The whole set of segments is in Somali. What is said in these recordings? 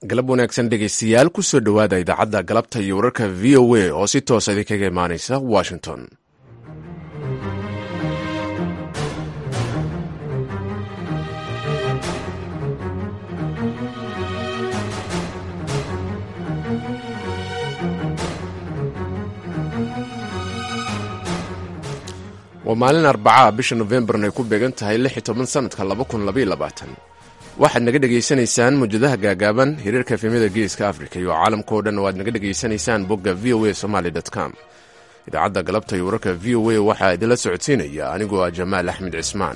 galab wanaagsan dhegaystayaal kusoo dhowaada idaacadda galabta iyo wararka v o a oo si toosa idinkaga imaanaysa washington waa maalin arbacaa bisha nofembarn ay ku beegan tahay lix iyo toban sanadka laba kun labaiyo labaatan waxaad naga dhegaysanaysaan mawjadaha gaagaaban hiriirka efemyada geeska africa iyo caalamka oo dhan oo aad naga dhegaysanaysaan bogga v o a somaly com idaacadda galabta iyo wararka v o a waxaa idinla socodsiinaya anigoo ah jamaal axmed cismaan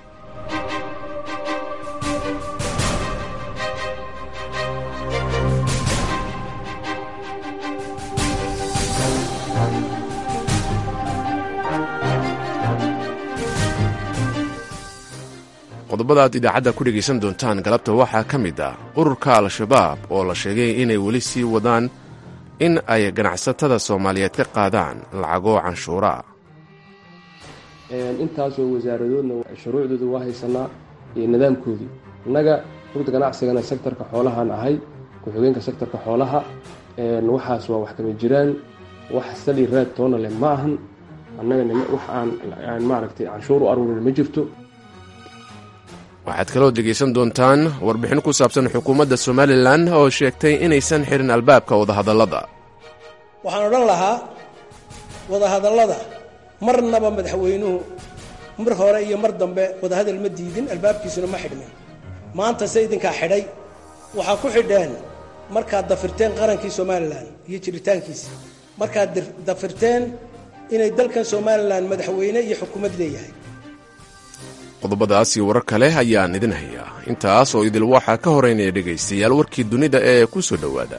qodobada aad idaacadda ku dhegaysan doontaan galabta waxaa ka mid ah ururka al-shabaab oo la sheegay inay weli sii wadaan in ay ganacsatada soomaaliyeed ka qaadaan lacago canshuura intaasoo wasaaradoodna shuruucdooda waa haysanaa iyo nidaamkoodii innaga rugda ganacsigana sektarka xoolahaan ahay ku-xigeenka sektarka xoolaha waxaas waa wax kama jiraan wax sali raad toona leh ma ahan annaga wax aan maaragtay canshuur u aruurin ma jirto waxaad kaloo dhegaysan doontaan warbixin ku saabsan xukuumadda somalilan oo sheegtay inaysan xirin albaabka wadahadallada waxaan odhan lahaa wadahadallada marnaba madaxweynuhu mar hore iyo mar dambe wadahadal ma diidin albaabkiisuna ma xidhmin maanta se idinkaa xidhay waxaa ku xidheen markaad dafirteen qarankii somalilan iyo jiritaankiisa markaad dafirteen inay dalkan somalilan madaxweyne iyo xukuumad leeyahay qodobadaas iyo warar kale ayaan idin hayaa intaas oo idil waxaa ka horeynaya dhegaystayaal warkii dunida ee ku soo dhowaada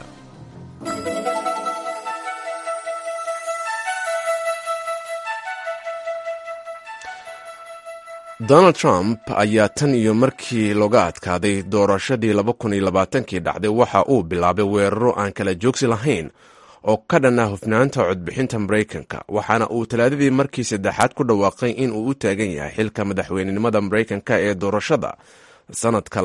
donald trump ayaa tan iyo markii looga adkaaday doorashadii laba kun iyo labaatankii dhacday waxa uu bilaabay weeraro aan kala joogsi lahayn oo ka dhan ah hufnaanta codbixinta maraykanka waxaana uu talaadadii markii saddexaad ku dhawaaqay in uu u taagan yahay xilka madaxweynenimada maraykanka ee doorashada sanadka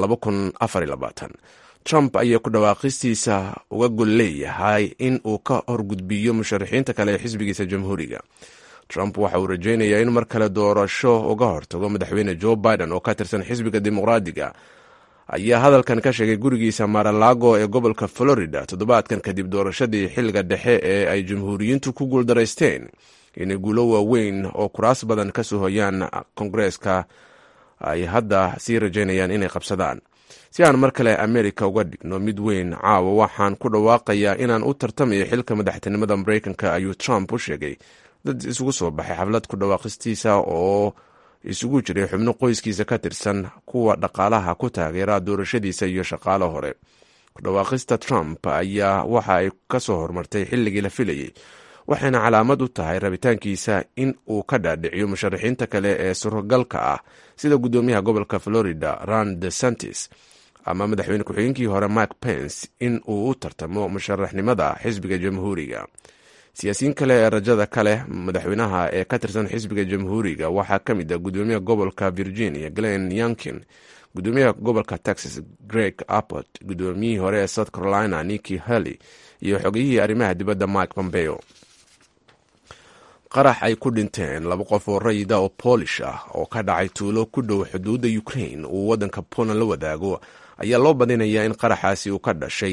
trump ayaa ku dhawaaqistiisa uga gol leeyahay in uu ka horgudbiyo musharaxiinta kale ee xisbigiisa jamhuuriga trump waxa uu rajaynayaa in mar kale doorasho uga hortago madaxweyne joe biden oo ka tirsan xisbiga dimuqraadiga ayaa hadalkan ka sheegay gurigiisa maralago ee gobolka florida toddobaadkan kadib doorashadii xilliga dhexe ee ay jamhuuriyiintu ku guuldaraysteen inay guulo waaweyn oo kuraas badan ka soo hoyaan kongareeska ay hadda sii rajaynayaan inay qabsadaan si aan mar kale amerika uga dhigno mid weyn caawa waxaan ku dhawaaqayaa inaan u tartamayo xilka madaxtinimada maraykanka ayuu trump u sheegay dad isugu soo baxay xaflad ku dhawaaqistiisa oo isugu jiray xubno qoyskiisa ka tirsan kuwa dhaqaalaha ku taageera doorashadiisa iyo shaqaalo hore kudhawaaqista trump ayaa waxa ay ka soo hormartay xilligii la filayey waxayna calaamad u tahay rabitaankiisa in uu ka dhaadhiciyo musharaxiinta kale ee surogalka ah sida guddoomiyaha gobolka florida ron de santis ama madaxweyne ku-xigeenkii hore mike pence in uu u tartamo musharaxnimada xisbiga jamhuuriga siyaasiyiin kale ee rajada kale madaxweynaha ee ka tirsan xisbiga jamhuuriga waxaa ka mid ah gudoomiyaha gobolka virginia glen yankin gudoomiyaha gobolka texas greg appot gudoomiyihii hore ee south carolina niki halley iyo xogiyihii arrimaha dibadda mike pompeo qarax ay ku dhinteen laba qof oo rayida oo boolish ah oo ka dhacay tuulo ku dhow xuduudda ukraine uu waddanka poland la wadaago ayaa loo badinayaa in qaraxaasi uu ka dhashay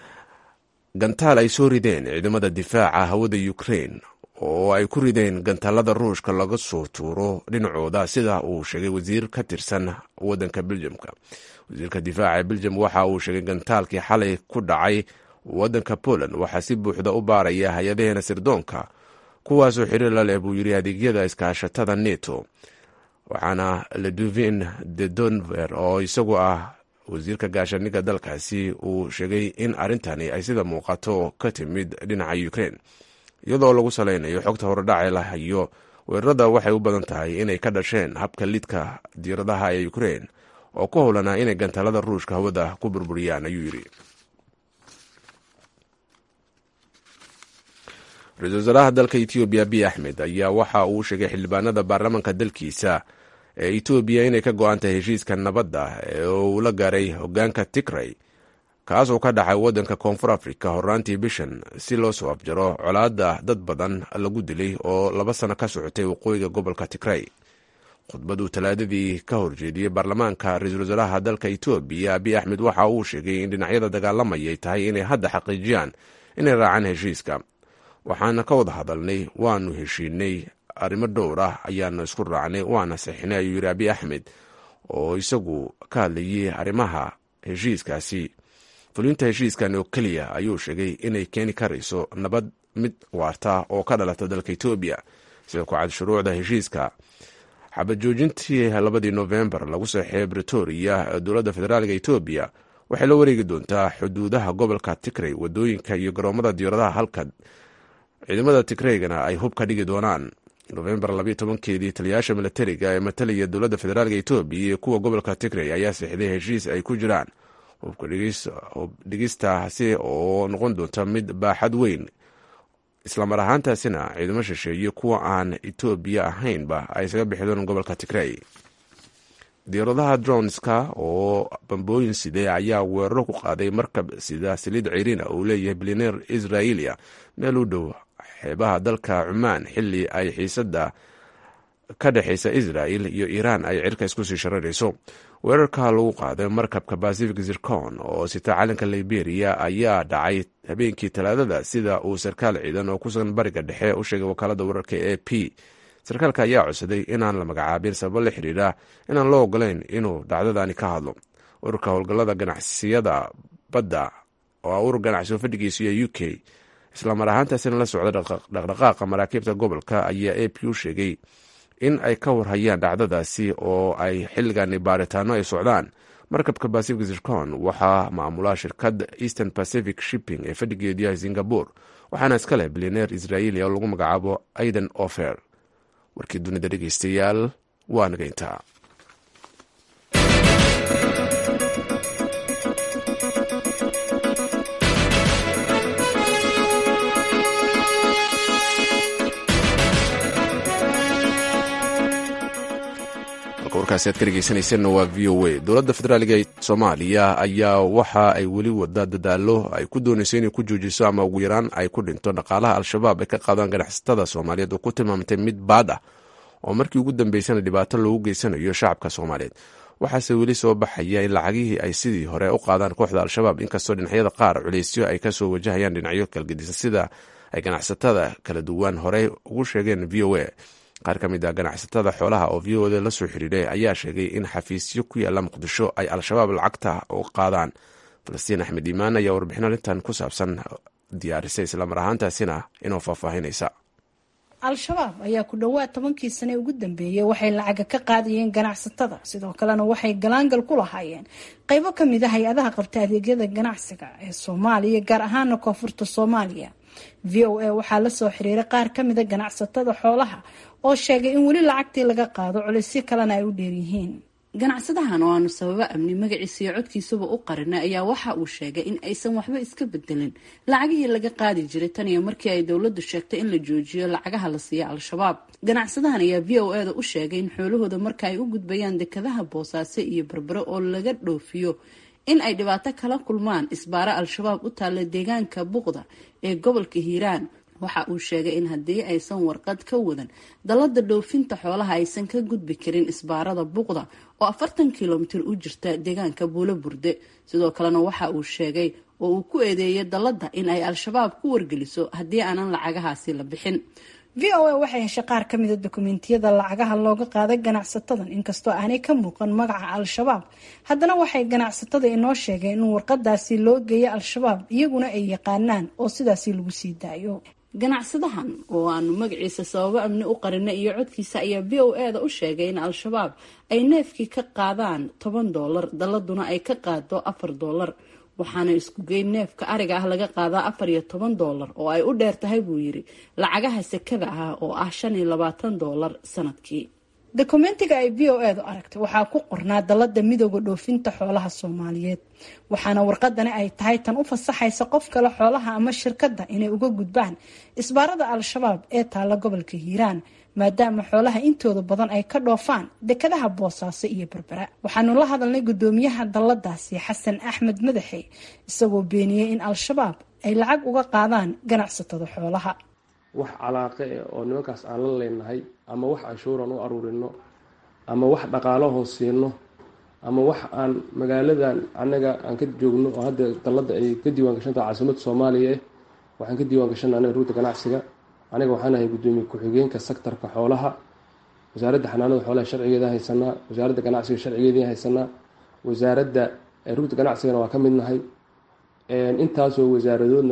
gantaal ay soo rideen ciidamada difaaca hawada ukraine oo ay ku rideen gantaalada ruushka laga soo tuuro dhinacooda sida uu sheegay wasiir ka tirsan wadanka beljamka wasiirka difaaca ee beljam waxa uu sheegay gantaalkii xalay ku dhacay wadanka poland waxaa si buuxda u baaraya hay-adaheena sirdoonka kuwaasoo xiriir la leh buu yiri adeegyada iskaashatada neto waxaana leduvin de donver oo isagu ah wasiirka gaashaaniga dalkaasi uu sheegay in arrintani ay sida muuqato ka timid dhinaca ukraine iyadoo lagu salaynayo xogta horedhace la hayo weerarada waxay u badan tahay inay ka dhasheen habka lidka diiradaha ee ukraine oo ku howlanaa inay gantaalada ruushka hawada ku burburiyaan ayuu yidhi ra-isul wasaaraha dalka etoobiya abiy axmed ayaa waxa uu sheegay xildhibaanada baarlamaanka dalkiisa ee etoobiya inay ka go-an tahay heshiiska nabadda ee uu la gaaray hogaanka tigray kaas oo ka dhacay waddanka koonfur africa horraantii bishan si loo soo afjaro colaadda dad badan lagu dilay oo laba sano ka socotay waqooyiga gobolka tigray khudbaduu talaadadii ka horjeediyey baarlamaanka ra-iisul wasaaraha dalka etoobiya abiy axmed waxa uu sheegay in dhinacyada dagaalamaya ay tahay inay hadda xaqiijiyaan inay raacaan heshiiska waxaana ka wada hadalnay waanu heshiinay arrimo dhowr ah ayaanu isku raacnay waana saxinay ayuu yidhi abiy axmed oo isagu ka hadlayay arrimaha heshiiskaasi fulinta heshiiskan oo keliya ayuu sheegay inay keeni karayso nabad mid waarta oo ka dhalata dalka etoobiya sida ku cad shuruucda heshiiska xabad joojintii labadii nofembar lagu saxeeyay bretoria dowladda federaalka etoobiya waxay la wareegi doontaa xuduudaha gobolka tigray wadooyinka iyo garoomada diyaaradaha halka ciidamada tigraygana ay hub ka dhigi doonaan nofembar labayo tobankeedii taliyayaasha milatariga ee matalaya dowladda federaalka etoobiya iyo kuwa gobolka tigray ayaa sixday heshiis ay ku jiraan hubka dhigistaasi oo noqon doonta mid baaxad weyn islamar ahaantaasina ciidamo shisheeye kuwa aan etoobiya ahaynba ay isaga bixi doonaan gobolka tigray diyaaradaha dronska oo bambooyin sidee ayaa weeraro ku qaaday markab sida saliid ciriina uu leeyahay bilineer israa'iiliya meel u dhow xeebaha dalka cumaan xili ay xiisada ka dhexaysa israel iyo iiraan ay cirka isku sii shararayso weerarka lagu qaaday markabka pacific zircon oo sita calanka liberia ayaa dhacay habeenkii talaadada sida uu sarkaal ciidan oo kusugan bariga dhexe u sheegay wakaalada wararka e p sarkaalka ayaa codsaday inaan la magacaabin sababo la xiriira inaan loo ogolayn inuu dhacdadani ka hadlo ururka howlgallada ganacsiyada badda oo urur ganacsioo fadhigiisu iyo u k islamar ahaantaasina la socda dhaqdhaqaaqa maraakiibta gobolka ayaa a p u sheegay in ay ka warhayaan dhacdadaasi oo ay xilligani baaritaano ay socdaan markabka pacific zircon waxaa maamulaa shirkadda eastern pacific shipping ee fadhigeedu yahay singapore waxaana iska leh bilineer israa'iili oo lagu magacaabo aiden ofer warkii dunida dhegeystayaal waa nageyntaa warkaasi aad ka dhegeysanayseena waa v o a dowladda federaaliga ee soomaaliya ayaa waxa ay weli wadaa dadaalo ay ku doonayso inay ku joojiso ama ugu yaraan ay ku dhinto dhaqaalaha al-shabaab ay ka qaadaan ganacsatada soomaaliyeed oo ku tilmaamtay mid baad ah oo markii ugu dambeysana dhibaato loogu geysanayo shacabka soomaaliyeed waxaase weli soo baxaya in lacagihii ay sidii hore u qaadaan kooxda al-shabaab inkastoo dhinacyada qaar culeysyo ay kasoo wajahayaan dhinacyo kalgedisan sida ay ganacsatada kala duwan horey ugu sheegeen v o a qaar ka mid a ganacsatada xoolaha oo v o da la soo xiriiray ayaa sheegay in xafiisyo ku yaalla muqdisho ay al-shabaab lacagta u qaadaan falastiin axmed iimaan ayaa warbixin arrintan ku saabsan diyaarisay islamar ahaantaasina inoo faahfaahinaysa al-shabaab ayaa ku dhowaad tobankii sane ugu dambeeyey waxay lacaga ka qaadayeen ganacsatada sidoo kalena waxay galaangal ku lahaayeen qeybo kamid a hay-adaha qabta adeegyada ganacsiga ee soomaaliya gaar ahaana koonfurta soomaaliya v o a waxaa lasoo xiriiray qaar kamida ganacsatada xoolaha oo sheegay in weli lacagtii laga qaado culisyo kalena ay u dheeryihiin ganacsadahan oo aanu sababo amni magaciisa iyo codkiisaba u qarinay ayaa waxa uu sheegay in aysan waxba iska bedelin lacagihii laga qaadi jiray tan iyo markii ay dowladdu sheegtay in la joojiyo lacagaha la siiya al-shabaab ganacsadahan ayaa v o eda u sheegay in xoolahooda marka ay u gudbayaan dekadaha boosaaso iyo berbero oo laga dhoofiyo in ay dhibaato kala kulmaan isbaaro al-shabaab u taalla deegaanka buqda ee gobolka hiiraan waxa uu sheegay in haddii aysan warqad ka wadan dallada dhoofinta xoolaha aysan ka gudbi karin isbaarada buqda oo afartan kilomitir u jirta deegaanka buulo burde sidoo kalena waxa uu sheegay oo uu ku eedeeyay dallada in ay al-shabaab ku wargeliso haddii aanan lacagahaasi la bixin v o a waxay heshay qaar ka mida dokumentiyada lacagaha looga qaaday ganacsatadan inkastoo aanay ka muuqan magaca al-shabaab haddana waxay ganacsatada inoo sheegeen in warqadaasi loo geeyo al-shabaab iyaguna ay yaqaanaan oo sidaasi lagu sii daayo ganacsadahan oo aanu magaciisa sababo amni u qarinay iyo codkiisa ayaa v o e da u sheegay in al-shabaab ay neefkii ka qaadaan toban doolar dalladuna ay ka qaado afar doolar waxaana isku geyn neefka ariga ah laga qaadaa afar iyo toban doolar oo ay u dheer tahay buu yidhi lacagaha sekada ah oo ah shan iyo labaatan doolar sanadkii dokumentiga ay v o edu aragtay waxaa ku qornaa dallada midooda dhoofinta xoolaha soomaaliyeed waxaana warqadani ay tahay tan u fasaxaysa qof kale xoolaha ama shirkadda inay uga gudbaan isbaarada al-shabaab ee taalla gobolka hiiraan maadaama xoolaha intooda badan ay ka dhoofaan dekadaha boosaaso iyo berbera waxaanu la hadalnay gudoomiyaha dalladaasi xasan axmed madaxe isagoo beeniyey in al-shabaab ay lacag uga qaadaan ganacsatada xoolaha wax calaaqe eh oo nimankaas aan la leenahay ama wax canshuuran u aruurino ama wax dhaqaalahoo siino ama wax aan magaaladan anaga aan ka joogno oo hadda dalladda ay ka diiwaan gashantaha caasimadda soomaaliya eh waxaan ka diiwaan gashana anaga ruuta ganacsiga aniga waxaan ahay gudoomiye ku-xigeenka sektarka xoolaha wasaaradda xanaanada xoolaha sharcigeeda haysanaa wasaaradda ganacsiga sharcigeedii haysanaa wasaaradda ruuta ganacsigana waa ka mid nahay intaasoo wasaaradoodna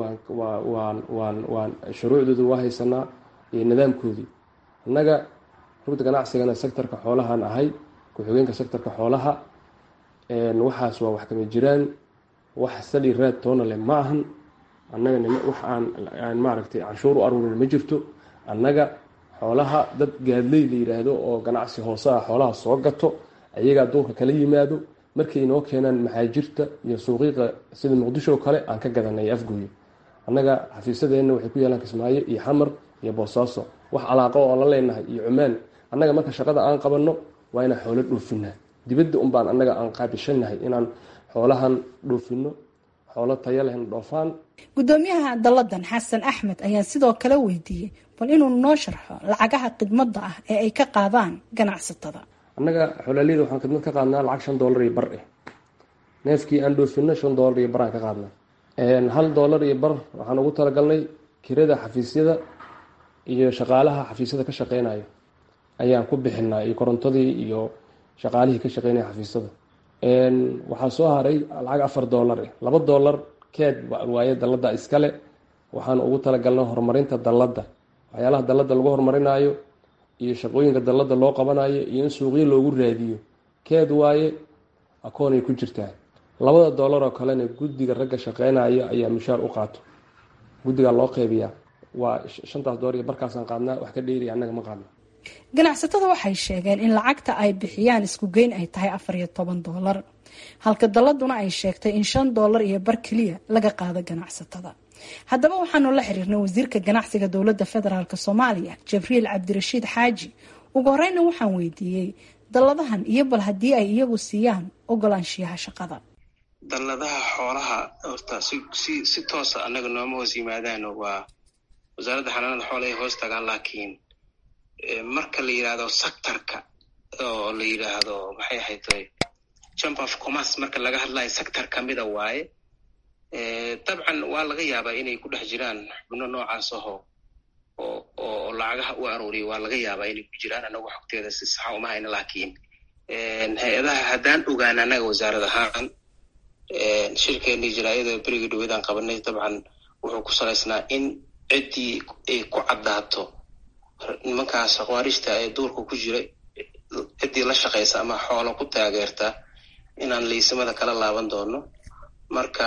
waan waan shuruucdooda waa haysanaa iyo nidaamkoodii annaga ruuta ganacsigana sektarka xoolahaan ahay ku-xigeenka sektarka xoolaha waxaas waa wax kama jiraan wax sali raad toona leh ma ahan annaga wax aan maaragtay canshuur u aruurin ma jirto annaga xoolaha dad gaadley la yidhaahdo oo ganacsi hoose ah xoolaha soo gato ayagaa duurka kala yimaado markay inoo keenaan maxaajirta iyo suuqiiqa sida muqdisho kale aan ka gadanay afgooye annaga xafiisadeenna waxay ku yaalaan kismaayo iyo xamar iyo boosaaso wax calaaqo oo la leenahay iyo cumaan annaga marka shaqada aan qabanno waa inaan xoolo dhoofinaa dibadda unbaan annaga aan qaabishanahay inaan xoolahan dhoofino xoolo taya lehna dhoofaan gudoomiyaha dalladan xasan axmed ayaa sidoo kale weydiiyey bal inuu noo sharxo lacagaha khidmadda ah ee ay ka qaadaan ganacsatada annaga xolaaliyada waxaan khidmad ka qaadnaa lacag shan doolar iyo bar eh neefkii aan dhoofino shan doolar iyo baraan ka qaadnaa hal doolar iyo bar waxaan ugu talagalnay kirada xafiisyada iyo shaqaalaha xafiisyada ka shaqeynayo ayaan ku bixinaa iyo korontadii iyo shaqaalihii ka shaqeynaya xafiisyada waxaa soo haray lacag afar doolar eh laba doolar keed waaye dalladda iskale waxaan ugu talagalnay horumarinta dalladda waxyaalaha dalladda lagu horumarinaayo iyo shaqooyinka dalladda loo qabanayo iyo in suuqyo loogu raadiyo keed waaye akoonay ku jirtaa labada doolar oo kalena guddiga ragga shaqeynaya ayaa mushaar u qaato guddigaa loo qeybiyaa waa shantaas doolar iyo barkaasaan qaadnaa wax ka dheeriya annaga ma qaadno ganacsatada waxay sheegeen in lacagta ay bixiyaan isku geyn ay tahay afar iyo toban doolar halka dalladuna ay sheegtay in shan doolar iyo bar keliya laga qaado ganacsatada haddaba waxaanu la xiriirnay wasiirka ganacsiga dowladda federaalk soomaaliya jibriil cabdirashiid xaaji ugu horeyna waxaan weydiiyey dalladahan iyo bal haddii ay iyagu siiyaan ogolaanshiyaha shaqada dalladaha xoolaha horta si si si toosa annaga nooma hoos yimaadaan waa wasaaradda xanaanada xoolaha ay hoos tagaan laakiin marka la yidhaahdo sectorka oo la yidhaahdo maxay ahayd chamber of commerce marka laga hadlayo sector kamida waaye dabcan waa laga yaabaa inay ku dhex jiraan xubno noocaas aho oo oo lacagaha u aruuriya waa laga yaabaa inay ku jiraan anagu xogteeda si saxa uma hayna laakiin hay-adaha haddaan ogaan annaga wasaarad ahaan shirkeenii jaraayada beriga dhaweedaan qabanay dabcan wuxuu ku salaysnaa in ciddii ay ku caddaato nimankaas akwaarishta ee duurka ku jira ciddii la shaqaysa ama xoolo ku taageerta inaan liisamada kala laaban doono marka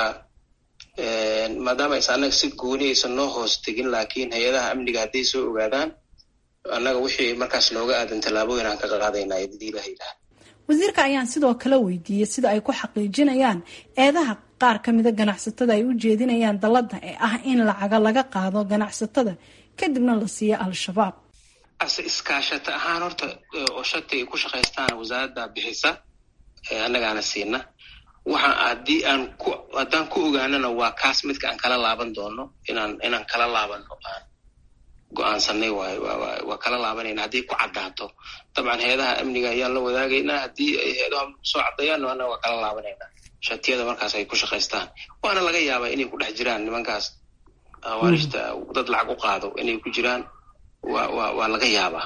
maadaama aysa annaga si gooni aysan noo hoos tegin laakiin hay-adaha amniga hadday soo ogaadaan annaga wixii markaas nooga aadan tallaabooyin aan ka qaadaynaa hadii ilaha yidhaha wasiirka ayaan sidoo kale weydiiyey sida ay ku xaqiijinayaan eedaha qaar ka mida ganacsatada ay u jeedinayaan dalladda ee ah in lacaga laga qaado ganacsatada kadibna la siiyo al-shabaab ase iskaashata ahaan horta oo shati ay ku shaqaystaan wasaaradda bixisa annagaana siina waxaan haddii aan ku haddaan ku ogaanana waa kaas midka aan kala laaban doono inaan inaan kala laabano aan go-aansanay waay waa kala laabanayna haddii ku caddaato dabcan hay-adaha amniga ayaan la wadaagaynaa haddii ay hay-adaha soo caddeeyaan annaga waa kala laabanaynaa shatiyada markaas ay ku shaqaystaan waana laga yaabaa inay ku dhex jiraan nimankaas awaarishta dad lacag u qaado inay ku jiraan wa wa waa laga yaabaa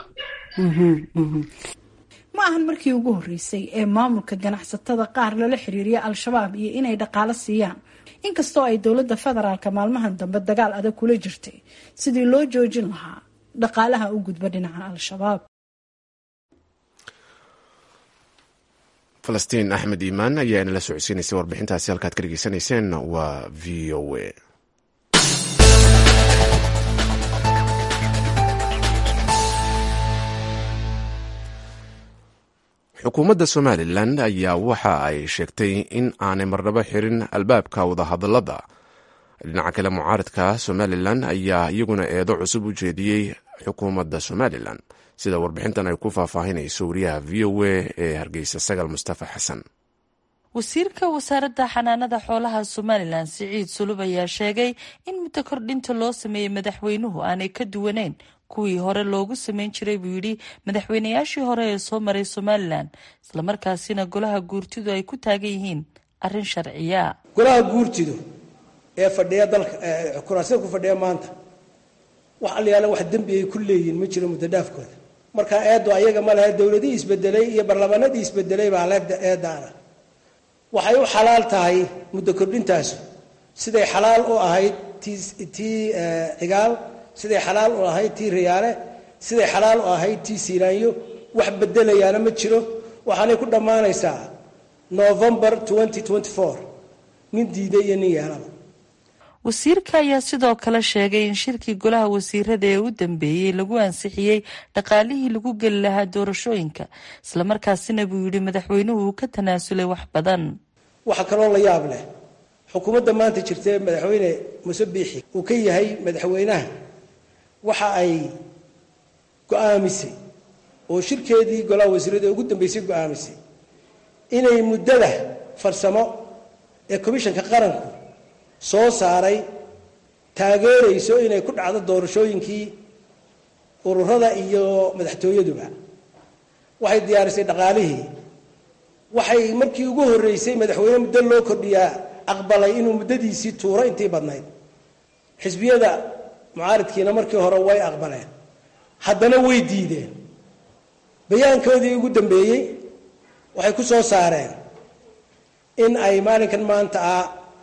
ma ahan markii ugu horreysay ee maamulka ganacsatada qaar lala xiriiriya al-shabaab iyo inay dhaqaalo siiyaan inkastoo ay dowladda federaalka maalmahan dambe dagaal adag kula jirtay sidii loo joojin lahaa dhaqaalaha u gudba dhinaca al-shabaab falastiin axmed iimaan ayaa inala socodsiinaysay warbixintaasi halkaad ka dhegeysanayseen waa v o a xukuumadda somalilan ayaa waxa ay sheegtay in aanay marnabo xirin albaabka wadahadalada dhinaca kale mucaaradka somalilan ayaa iyaguna eedo cusub u jeediyey xukuumadda somalilan sida warbixintan ay ku faahfaahinayso wariyaha v o a ee hargeysa sagal mustafa xasan wasiirka wasaaradda xanaanada xoolaha somalilan siciid sulub ayaa sheegay in muddo kordhinta loo sameeyey madaxweynuhu aanay ka duwaneyn kuwii hore loogu sameyn jiray buu yidhi madaxweynayaashii hore ee soo maray somalilan islamarkaasina golaha guurtidu ay ku taagan yihiin arrin sharciya golaha guurtidu ee fadhiya dalka kuraasida ku fadhiya maanta wax alyaala wax dembi ay ku leeyihiin ma jiro muddo dhaafkooda markaa eedo ayaga ma lehe dowladii isbedelay iyo barlamaanadii isbedelay baa eedaana waxay u xalaal tahay muddo kordhintaasu siday xalaal u ahayd tii tii cigaal siday xalaal u ahayd tii riyaale siday xalaal u ahayd tii siiraanyo wax bedelayaana ma jiro waxaanay ku dhammaanaysaa november nin diiday iyo nin yeelaba wasiirka ayaa sidoo kale sheegay in shirkii golaha wasiirada ee u dambeeyey lagu ansixiyey dhaqaalihii lagu geli lahaa doorashooyinka islamarkaasina buu yidhi madaxweynuhu uu ka tanaasulay wax badan waxaa kaloo la yaab leh xukuumadda maanta jirta ee madaxweyne muse biixi uu ka yahay madaxweynaha waxa ay go-aamisay oo shirkeedii golaha wasiirada ee ugu dambeysay go-aamisay inay muddada farsamo ee komishanka qaranku soo saaray taageerayso inay ku dhacdo doorashooyinkii ururada iyo madaxtooyaduba waxay diyaarisay dhaqaalihii waxay markii ugu horreysay madaxweyne muddo loo kordhiyaa aqbalay inuu muddadiisii tuuro intii badnayd xisbiyada mucaaridkiina markii hore way aqbaleen haddana way diideen bayaankoodii ugu dambeeyey waxay ku soo saareen in ay maalinkan maanta ah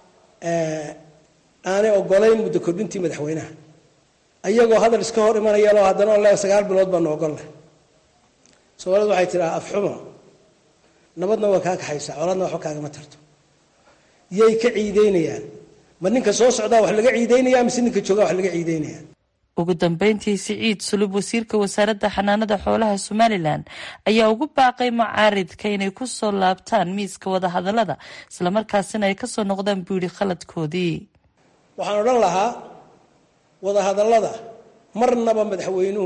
aanay ogolayn muddo kordhintii madaxweynaha ayagoo hadal iska hor imanayaloo haddana ole sagaal bilood baanu ogolleh soomaalida waxay tidhaha afxumo nabadna waa kaa kaxaysaa colaadna waxba kaagama tarto yay ka ciideynayaan ma ninka soo socdaa wax laga ciideynaya mise ninka joogaa wax laga ciideynaya ugu dambeyntii siciid sulub wasiirka wasaaradda xanaanada xoolaha somalilan ayaa ugu baaqay macaaridka inay ku soo laabtaan miiska wadahadalada islamarkaasina ay kasoo noqdaan buu yidhi khaladkoodii waxaan odhan lahaa wadahadallada marnaba madaxweynuhu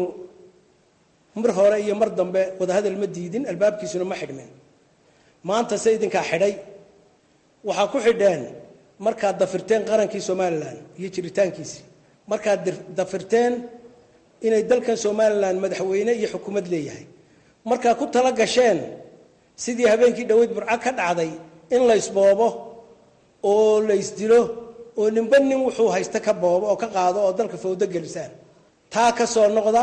mar hore iyo mar dambe wadahadal ma diidin albaabkiisuna ma xidhmin maanta se idinkaa xidhay waxaa ku xidheen markaad dafirteen qarankii somalilan iyo jiritaankiisii markaad dafirteen inay dalkan somalilan madaxweyne iyo xukuumad leeyahay markaa ku tala gasheen sidii habeenkii dhoweyd burco ka dhacday in laysboobo oo laysdilo oo ninba nin wuxuu haysta ka boobo oo ka qaado oo dalka fawdo gelisaan taa ka soo noqda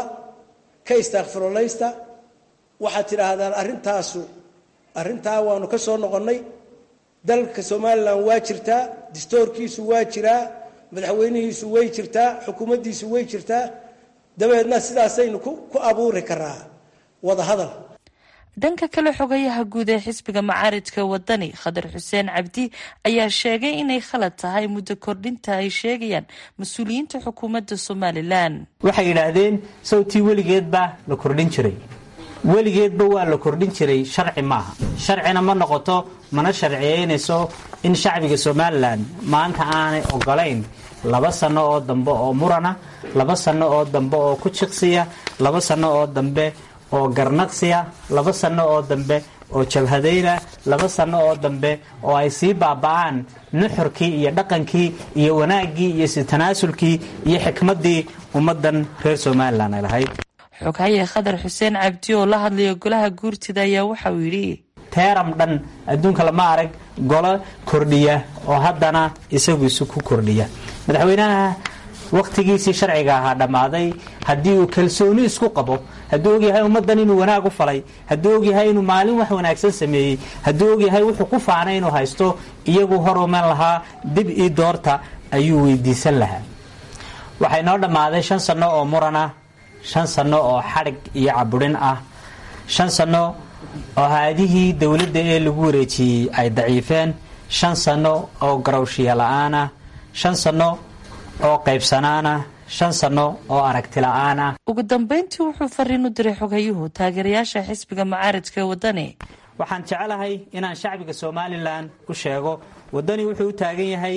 ka istaakfirolaysta waxaad tidhaahdaan arrintaasu arrintaa waanu ka soo noqonnay dalka somalilan waa jirtaa distoorkiisu waa jiraa madaxweynihiisu way jirtaa xukuumaddiisu way jirtaa dabeedna sidaasaynu ku abuuri karaa wadahadal dhanka kale xogayaha guud ee xisbiga macaaridka wadani khadar xuseen cabdi ayaa sheegay inay khalad tahay muddo kordhinta ay sheegayaan mas-uuliyiinta xukuumadda somalilan waxay yidhaahdeen sawtii weligeedbaa la kordhin jiray weligeedba waa la kordhin jiray sharci maaha sharcina ma noqoto mana sharciyeynayso in shacbiga somalilan maanta aanay ogolayn laba sano oo dambe oo murana laba sano oo dambe oo ku jiqsiya laba sano oo dambe oo garnaqsiya laba sano oo dambe oo jabhadayna laba sano oo dambe oo ay sii baaba'aan nuxurkii iyo dhaqankii iyo wanaaggii iyo sitanaasulkii iyo xikmaddii ummaddan reer somalilan ay lahayd xoghaye khadar xuseen cabdi oo la hadlaya golaha guurtida ayaa waxa uu yidhi teeram dhan adduunka lama arag golo kordhiya oo haddana isagu isu ku kordhiya madaxweynaha wakhtigiisii sharciga ahaa dhammaaday haddii uu kalsooni isku qabo hadduu ogyahay ummaddan inuu wanaag u falay hadduu ogyahay inuu maalin wax wanaagsan sameeyey hadduu ogyahay wuxuu ku faanay inuu haysto iyagu horuman lahaa dib ii doorta ayuu weydiisan lahaa waxay noo dhammaaday shan sanno oo muran ah shan sanno oo xadhig iyo caburin ah shan sanno oo haadihii dowladda ee lagu wareejiyey ay daciifeen shan sanno oo garowshiya la-aan ah shan sanno oo qaybsanaan ah shan sanno oo aragti la-aan ah ugu dambeyntii wuxuu fariin u diray xoghayuhu taageerayaasha xisbiga macaaridka ee wadani waxaan jecelahay inaan shacbiga somalilan u sheego wadani wuxuu u taagan yahay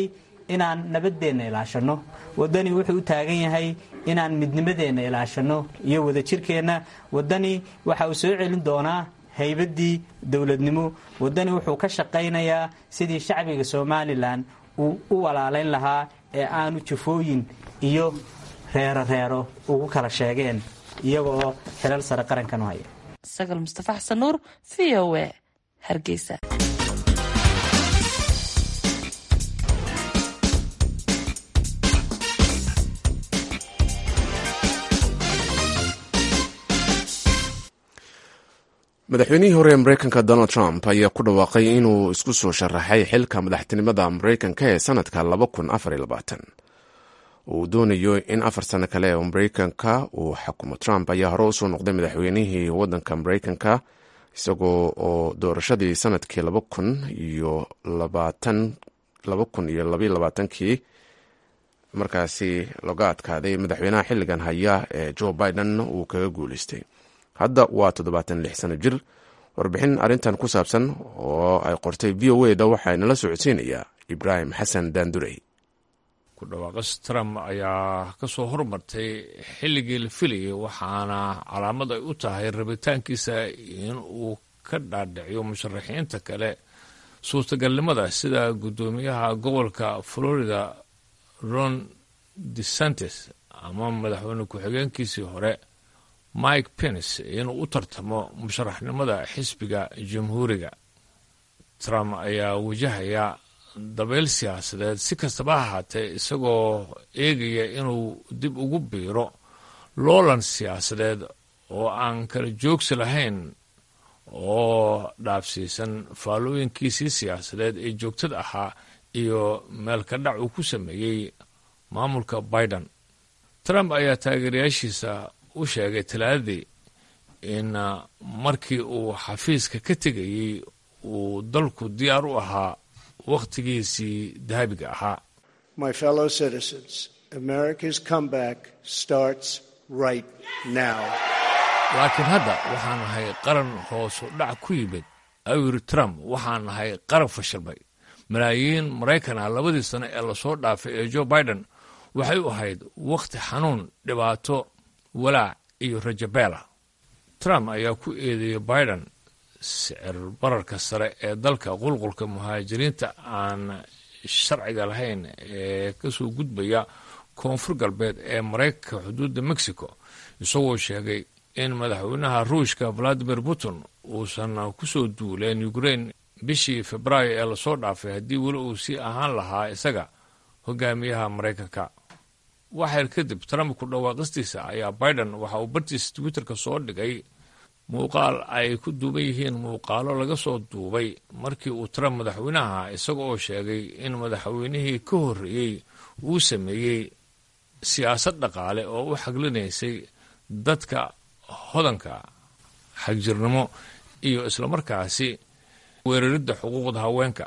inaan nabadeenna ilaashanno wadani wuxuu u taagan yahay inaan midnimadeenna ilaashanno iyo wadajirkeenna wadani waxa uu soo celin doonaa haybaddii dowladnimo wadani wuxuu ka shaqaynayaa sidii shacbiga somalilan uu u walaalayn lahaa ee aanu jafooyin iyo reero reero ugu kala sheegeen iyaga oo xilal sare qarankan u haya sagal mustafa xasan nuur v o e hargeysa madaxweynihii hore ee mareykanka donald trump ayaa ku dhawaaqay inuu isku soo sharaxay xilka madaxtinimada mareykanka ee sanadka uu doonayo in afar sano kale oo mareykanka uu xakumo trump ayaa hore usoo noqday madaxweynihii wadanka mareykanka isagoo oo doorashadii sanadkii kii markaasi laga adkaaday madaxweynaha xiligan haya ee joe biden uu kaga guuleystay hadda waa toddobaatan lix sano jir warbixin arrintan ku saabsan oo ay qortay v o eda waxaa nala socodsiinayaa ibraahim xasan daandurey ku dhawaaqas trump ayaa ka soo hormartay xilligii la filayay waxaana calaamad ay u tahay rabitaankiisa in uu ka dhaadhiciyo musharaxiinta kale suurtagalnimada sida guddoomiyaha gobolka florida ron desantes ama madaxweyne ku-xigeenkiisii hore mike pence inuu u tartamo musharaxnimada xisbiga jamhuuriga trump ayaa wajahaya dabeyl siyaasadeed si kastaba ha ahaatee isagoo eegaya inuu dib ugu biiro loolan siyaasadeed oo aan kala joogsi lahayn oo dhaafsiisan faallooyinkiisii siyaasadeed ee joogtada ahaa iyo meelka dhac uu ku sameeyey maamulka biden trump ayaa taageerayaashiisa u sheegay talaadadii in markii uu xafiiska ka tegayey uu dalku diyaar u ahaa wakhtigiisii dahabiga ahaa My fellow citizens, America's comeback starts right now. laakiin hadda waxaan nahay qaran hoosu dhac ku yimid ayuu yidhi trump waxaan nahay qaran fashilmay malaayiin maraykan ah labadii sano ee lasoo dhaafay ee joe biden waxay u ahayd wakhti xanuun dhibaato walaac iyo rajabeela trump ayaa ku eedeeyey biden sicir bararka sare ee dalka qulqulka muhaajiriinta aan sharciga lahayn ee ka soo gudbaya koonfur galbeed ee maraykanka xuduudda mexico isagoo sheegay in madaxweynaha ruushka valadimir putin uusan ku soo duuleen ukrain bishii febraayo ee lasoo dhaafay haddii weli uu sii ahaan lahaa isaga hogaamiyaha maraykanka waxyar kadib trump ku dhawaaqistiisa ayaa biden waxa uu bartiisa twitterka soo dhigay muuqaal ay ku duuban yihiin muuqaalo laga soo duubay markii uu trump madaxweynaha isaga oo sheegay in madaxweynihii ka horreeyey uu sameeyey siyaasad dhaqaale oo u xaglinaysay dadka hodanka xagjirnimo iyo islamarkaasi weeraridda xuquuqda haweenka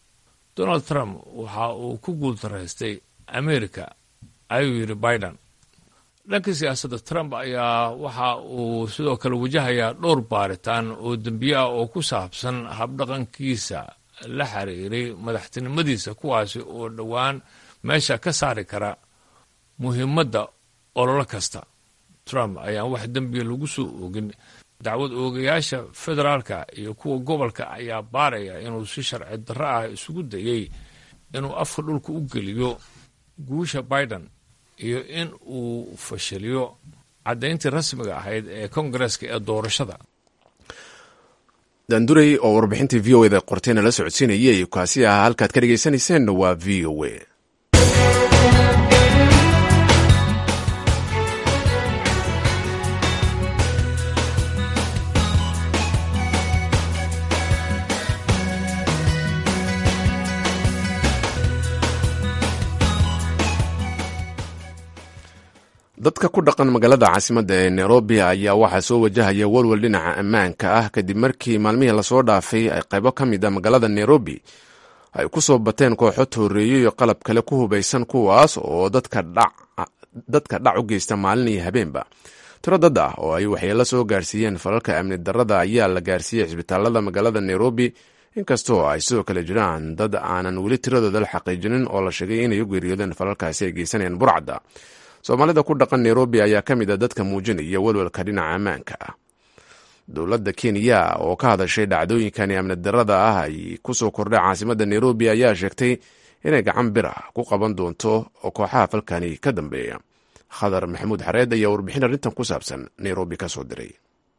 donald trump waxa uu ku guultaraystay amerika ayuu yidhi biden dhanka siyaasadda trump ayaa waxa uu sidoo kale wajahayaa dhowr baaritaan oo dembiye ah oo ku saabsan habdhaqankiisa la xiriiray madaxtinimadiisa kuwaasi oo dhowaan meesha ka saari kara muhiimadda ololo kasta trump ayaan wax dembiya lagu soo oogin dacwad oogayaasha federaalka iyo kuwa gobolka ayaa baaraya inuu si sharci darro ah isugu dayey inuu afka dhulka u geliyo guusha biden iyo in uu fashiliyo caddayntii rasmiga ahayd ee kongareska ee doorashada daandurey oo warbixintii v o eda qortayna la socodsiinayay kaasi ah halkaad ka dhegaysaneyseen waa v o a dadka ku dhaqan magaalada caasimadda ee nairobi ayaa waxaa soo wajahaya walwal dhinaca ammaanka ah kadib markii maalmihii lasoo dhaafay ay qaybo ka mid a magaalada nairobi ay ku soo bateen kooxo tooreeyo iyo qalab kale ku hubaysan kuwaas oo dadka dhac u geysta maalin iyo habeenba tiro dad ah oo ay waxyeelo soo gaarsiiyeen falalka amni darrada ayaa la gaarsiiyey cisbitaalada magaalada nairobi inkastoo ay sidoo kale jiraan dad aanan weli tiradooda la xaqiijinin oo la sheegay inay u geeriyoodeen falalkaasi ay geysanayeen burcadda soomaalida ku dhaqan nairobi ayaa ka mid a dadka muujinaya welwelka dhinaca ammaanka ah dowladda kenya oo ka hadashay dhacdooyinkani amni darada ah ay kusoo kordhay caasimadda nairobi ayaa sheegtay inay gacan bir ah ku qaban doonto oo kooxaha falkani ka dambeeya khadar maxamuud xareed ayaa warbixin arrintan ku saabsan nairobi ka soo diray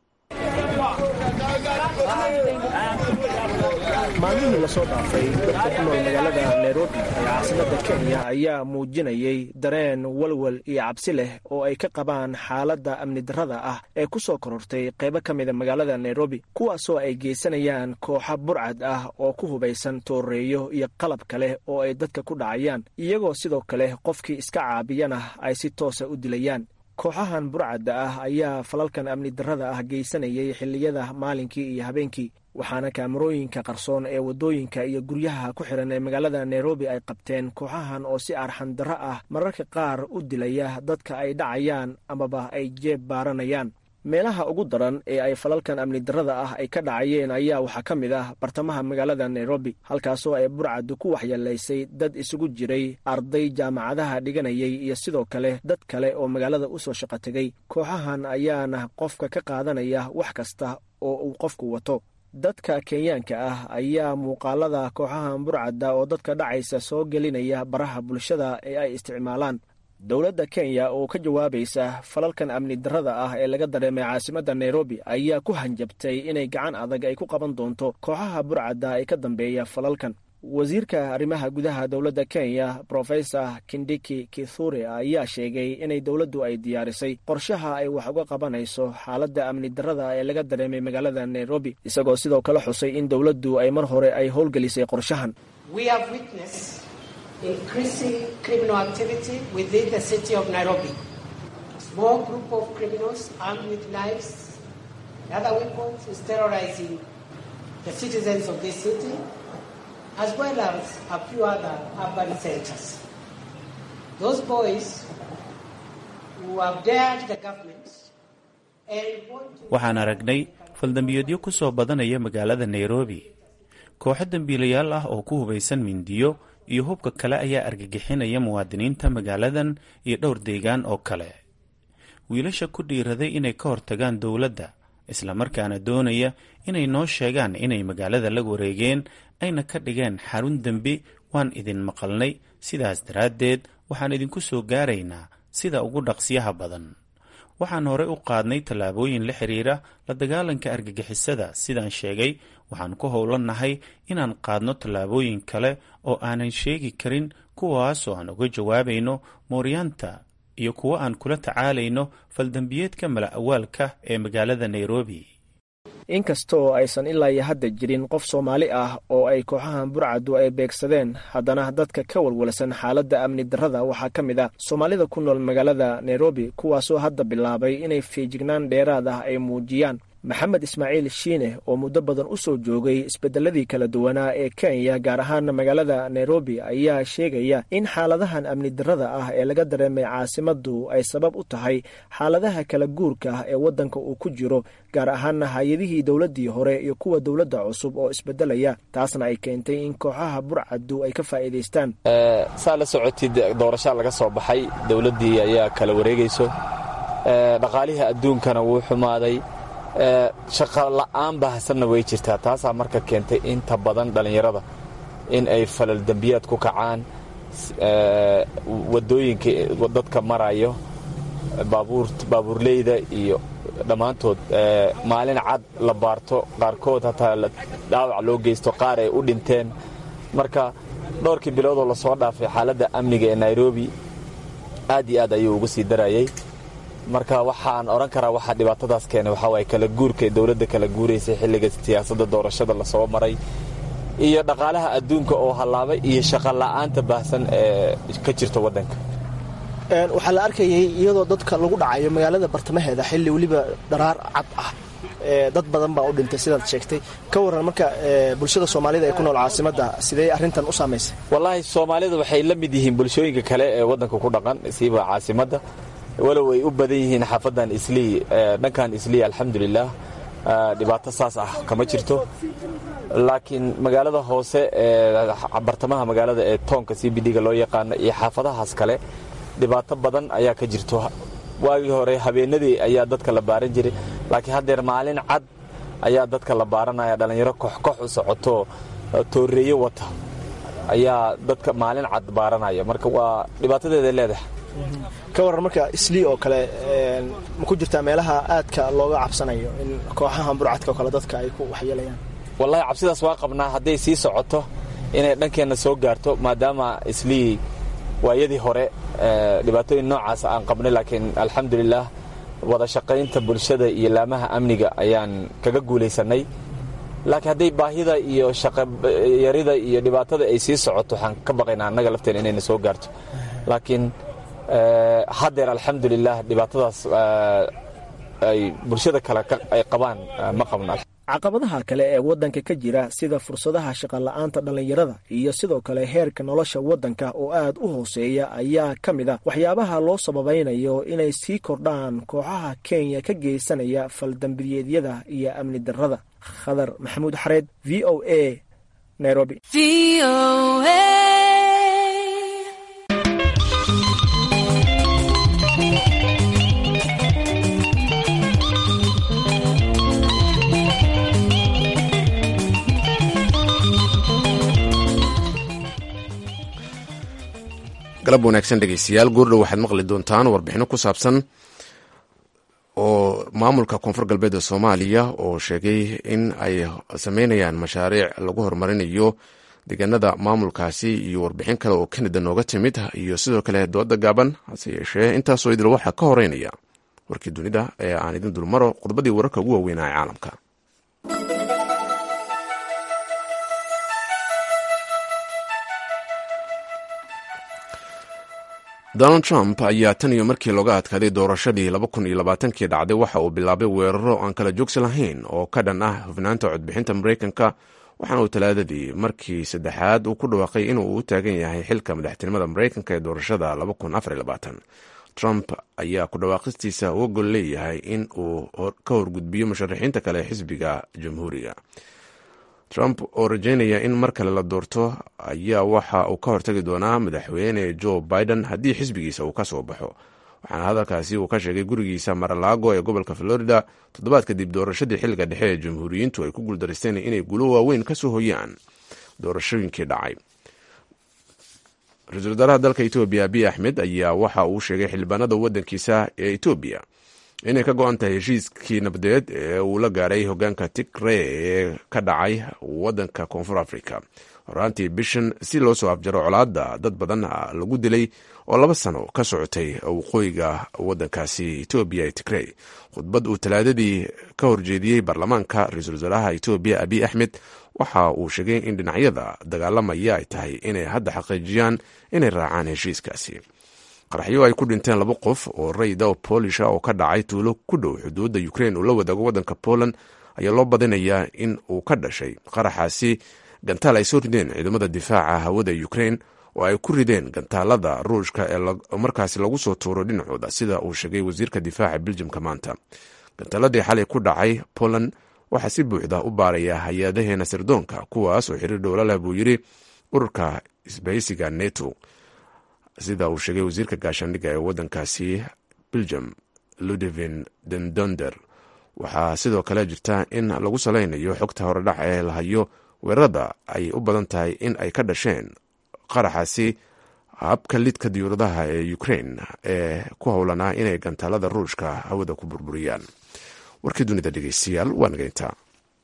maalmihii lasoo dhaafay dadka ku nool magaalada nairobi ee caasimadda kenya ayaa muujinayay dareen walwal iyo cabsi leh oo ay ka qabaan xaaladda amni darrada ah ee ku soo korortay qaybo ka mida magaalada nairobi kuwaasoo ay geysanayaan kooxa burcad ah oo ku hubaysan tooreeyo iyo qalab kale oo ay dadka ku dhacayaan iyagoo sidoo kale qofkii iska caabiyana ay si toosa u dilayaan kooxahan burcadda ah ayaa falalkan amni darrada ah geysanayay xilliyada maalinkii iyo habeenkii waxaana kaamarooyinka qarsoon ee waddooyinka iyo guryaha ku xihan ee magaalada nairobi ay qabteen kooxahan oo si arxan darro ah mararka qaar u dilaya dadka ay dhacayaan amaba ay jeeb baaranayaan meelaha ugu daran ee ay falalkan amni darrada ah ay ka dhacayeen ayaa waxaa ka mid ah bartamaha magaalada nairobi halkaasoo ay burcaddu ku waxyeelaysay dad isugu jiray arday jaamacadaha dhiganayay iyo sidoo kale dad kale oo magaalada u soo shaqo tegay kooxahan ayaana qofka ka qaadanaya wax kasta oo uu qofku wato dadka kenyaanka ah ayaa muuqaalada kooxahan burcadda oo dadka dhacaysa soo gelinaya baraha bulshada ee ay isticmaalaan dowladda kenya oo ka jawaabaysa falalkan amni darrada ah ee laga dareemay caasimadda nairobi ayaa ku hanjabtay inay gacan adag ay ku qaban doonto kooxaha burcadda ee ka dambeeya falalkan wasiirka arrimaha gudaha dowladda kenya brofesor kindiki kithure ayaa sheegay inay dowladdu ay diyaarisay qorshaha ay wax uga qabanayso xaaladda amni darrada ee laga dareemay magaalada nairobi isagoo sidoo kale xusay in dowladdu ay mar hore ay howlgelisay qorshahan increasing criminal activity within the city of Nairobi. Small group of criminals armed with knives and other weapons is terrorizing the citizens of this city as well as a few other urban centers. Those boys who have dared the government waxaan aragnay faldambiyeedyo ku soo badanaya magaalada nairobi kooxo dembiilayaal ah oo ku hubaysan mindiyo iyo hubka kale ayaa argagixinaya muwaadiniinta magaaladan iyo dhowr deegaan oo kale wiilasha ku dhiiraday inay ka hortagaan dowladda islamarkaana doonaya inay noo sheegaan inay magaalada la wareegeen ayna ka dhigeen xarun dembi waan idin maqalnay sidaas daraaddeed waxaan idinku soo gaaraynaa sida ugu dhaqsiyaha badan waxaan horey u qaadnay tallaabooyin la xiriira la dagaalanka argagixisada sidaan sheegay waxaan ku howlannahay inaan qaadno tallaabooyin kale oo aanan sheegi karin kuwaasoo aan uga jawaabayno mooryaanta iyo kuwo aan kula tacaalayno faldambiyeedka mala awaalka ee magaalada nairobi inkastoo aysan ilaa iyo hadda jirin qof soomaali ah oo ay kooxahan burcaddu ay beegsadeen haddana dadka ka walwalsan xaaladda amni darrada waxaa ka mid ah soomaalida ku nool magaalada nairobi kuwaasoo hadda bilaabay inay feejignaan dheeraad ah ay muujiyaan maxamed ismaaciil shiine oo muddo badan u soo joogay isbedeladii kala duwanaa ee kenya gaar ahaan magaalada nairobi ayaa sheegaya in xaaladahan amni darrada ah ee laga dareemay caasimaddu ay sabab u tahay xaaladaha kala guurka ah ee waddanka uu ku jiro gaar ahaana hay-adihii dowladdii hore iyo kuwa dowladda cusub oo isbedelaya taasna ay keentay in kooxaha burcaddu ay ka faa'iidaystaan saa la socotid doorashaa laga soo baxay dowladdii ayaa kala wareegayso dhaqaalihii adduunkana wuu xumaaday shaqa la'aan bahasanna way jirtaa taasaa marka keentay inta badan dhallinyarada in ay falal dembiyaad ku kacaan wadooyinka dadka marayo baabuurleyda iyo dhammaantood maalin cad la baarto qaarkood hataa dhaawac loo geysto qaar ay u dhinteen marka dhowrkii biloodoo lasoo dhaafay xaaladda amniga ee nairobi aad iyo aad ayuu uga sii darayay marka waxaan odhan karaa waxaa dhibaatadaas keenay waxaa waaye kala guurka dowladda kala guuraysay xilliga siyaasadda doorashada lasoo maray iyo dhaqaalaha adduunka oo hallaabay iyo shaqa la'aanta baahsan ee ka jirta waddanka waxaa la arkayay iyadoo dadka lagu dhacayo magaalada bartamaheeda xilli weliba dharaar cad ah dad badan baa u dhintay sidaad sheegtay ka waran marka bulshada soomaalida ee ku nool caasimadda sidee arrintan u saamaysay wallaahi soomaalida waxay la mid yihiin bulshooyinka kale ee waddanka ku dhaqan siiba caasimadda walow ay u badan yihiin xaafadan islii dhankan islii alxamdulilah dhibaato saas ah kama jirto laakiin magaalada hoose ee bartamaha magaalada ee toonka c b d-ga loo yaqaano iyo xaafadahaas kale dhibaato badan ayaa ka jirto waagii hore habeenadii ayaa dadka la baaran jiray laakiin haddeer maalin cad ayaa dadka la baaranaya dhallinyaro koxkox u socoto tooreeyo wata ayaa dadka maalin cad baaranaya marka waa dhibaatadeeda leedahay ka waran marka islii oo kale ma ku jirtaa meelaha aadka looga cabsanayo in kooxaha burcadka oo kale dadka ay ku waxyeelayaan wallaahi cabsidaas waa qabnaa hadday sii socoto inay dhankeenna soo gaarto maadaama islii waayadii hore dhibaatooyin noocaas aan qabnay laakiin alxamdulilah wada shaqaynta bulshada iyo laamaha amniga ayaan kaga guulaysanay laakiin hadday baahida iyo shaqayarida iyo dhibaatada ay sii socoto waxaan ka baqaynaa annaga lafteena inayna soo gaarto laakiin haddeer alxamdulilah dhibaatadaas ay bulshada kale ay qabaan ma qabno caqabadaha kale ee waddanka ka jira sida fursadaha shaqola'aanta dhallinyarada iyo sidoo kale heerka nolosha waddanka oo aad u hooseeya ayaa ka mid a waxyaabaha loo sababaynayo inay sii kordhaan kooxaha kenya ka geysanaya faldambiyeedyada iyo amni darrada khadar maxamuud xareed v o a nairobi galab wanaagsan dhegeystayaal goordhow waxaad maqli doontaan warbixino ku saabsan oo maamulka koonfur galbeed ee soomaaliya oo sheegay in ay sameynayaan mashaariic lagu horumarinayo deegaanada maamulkaasi iyo warbixin kale oo kanada nooga timid iyo sidoo kale dooda gaaban hase yeeshee intaasoo idil waxaa ka horeynaya warkii dunida ee aan idin dulmaro khudbadii wararka ugu waaweynaa ee caalamka donald trump ayaa tan iyo markii looga adkaaday doorashadii kii dhacday waxa uu bilaabay weeraro aan kala joogsi lahayn oo ka dhan ah hufnaanta codbixinta mareykanka waxaana uu talaadadii markii saddexaad uu ku dhawaaqay inuu u taagan yahay xilka madaxtinimada mareykanka ee doorashada trump ayaa ku dhawaaqistiisa uga gol leeyahay in uu ka horgudbiyo musharaxiinta kale ee xisbiga jamhuuriga trump oo rajeynaya in mar kale la doorto ayaa waxa uu ka hortagi doonaa madaxweyne joe biden haddii xisbigiisa uu ka soo baxo waxaana hadalkaasi uu ka sheegay gurigiisa maralaago ee gobolka florida toddobaad kadib doorashadii xilliga dhexe ee jamhuuriyiintu ay ku guuldareysteen inay guulo waaweyn ka soo hoyaan doorashooyinkii dhacay ra-iisul wasaaraha dalka etoobiya abiy axmed ayaa waxa uu sheegay xildhibaanada wadankiisa ee etoobiya inay ka go-an tahay heshiiskii nabadeed ee uu la gaaray hogaanka tigre ee ka dhacay wadanka koonfur africa horaantii bishan si loo soo afjaro colaada dad badan lagu dilay oo laba sano ka socotay waqooyiga wadankaasi etoobiya ee tigrey khudbad uu talaadadii ka horjeediyey baarlamaanka ra-iisul wasaaraha etoobiya abiy axmed waxa uu sheegay in dhinacyada dagaalamaya ay tahay inay hadda xaqiijiyaan inay raacaan heshiiskaasi qaraxyo ay ku dhinteen laba qof oo rayda oo boolisha oo ka dhacay tuulo ku dhow xuduudda ukrein uu la wadaago waddanka poland ayaa loo badinayaa in uu ka dhashay qaraxaasi gantaal ay soo rideen ciidamada difaaca hawada ukrein oo ay ku rideen gantaalada ruushka ee markaasi lagu soo tuuro dhinacooda sida uu sheegay wasiirka difaaca beljimka maanta gantaaladii xalay ku dhacay poland waxaa si buuxda u baaraya hay-adaheena sirdoonka kuwaas oo xiriir dhowla leh buu yidhi ururka isbahaysiga neto sida uu sheegay wasiirka gaashaandhigga ee waddankaasi belgium ludevin dendonder waxaa sidoo kale jirta in lagu salaynayo xogta horedhac ee lahayo weerarada ay u badan tahay in ay ka dhasheen qaraxaasi habka lidka diyuuradaha ee ukrein ee ku howlanaa inay gantaalada ruushka hawada ku burburiyaan warkii dunida dhegeystayaal waa nageyntaa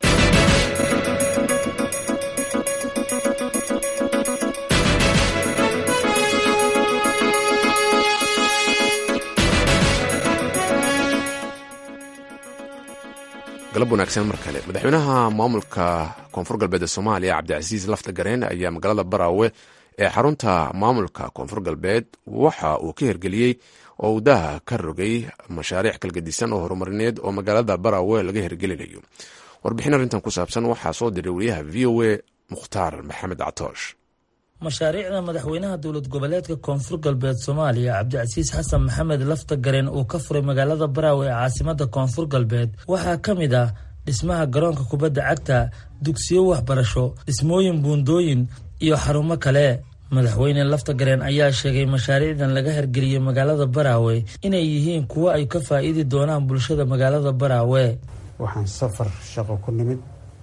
galab wanaagsan mar kale madaxweynaha maamulka koonfur galbeed ee soomaaliya cabdicasiis lafta gareen ayaa magaalada baraawe ee xarunta maamulka koonfur galbeed waxa uu ka hirgeliyey oo uu daaha ka rogay mashaariic kalgadisan oo horumarineed oo magaalada baraawe laga hirgelinayo warbixin arrintan ku saabsan waxaa soo diray wariyaha v o a mukhtaar maxamed catoosh mashaariicda madaxweynaha dowlad goboleedka koonfur galbeed soomaaliya cabdicasiis xasan maxamed lafta gareen uu ka furay magaalada baraawe ee caasimada koonfur galbeed waxaa ka mid ah dhismaha garoonka kubadda cagta dugsiyo waxbarasho dhismooyin buundooyin iyo xarumo kale madaxweyne laftagareen ayaa sheegay mashaariicdan laga hirgeliyey magaalada baraawe inay yihiin kuwo ay ka faa-iidi doonaan bulshada magaalada baraawe waxaan safar shaqo ku nimid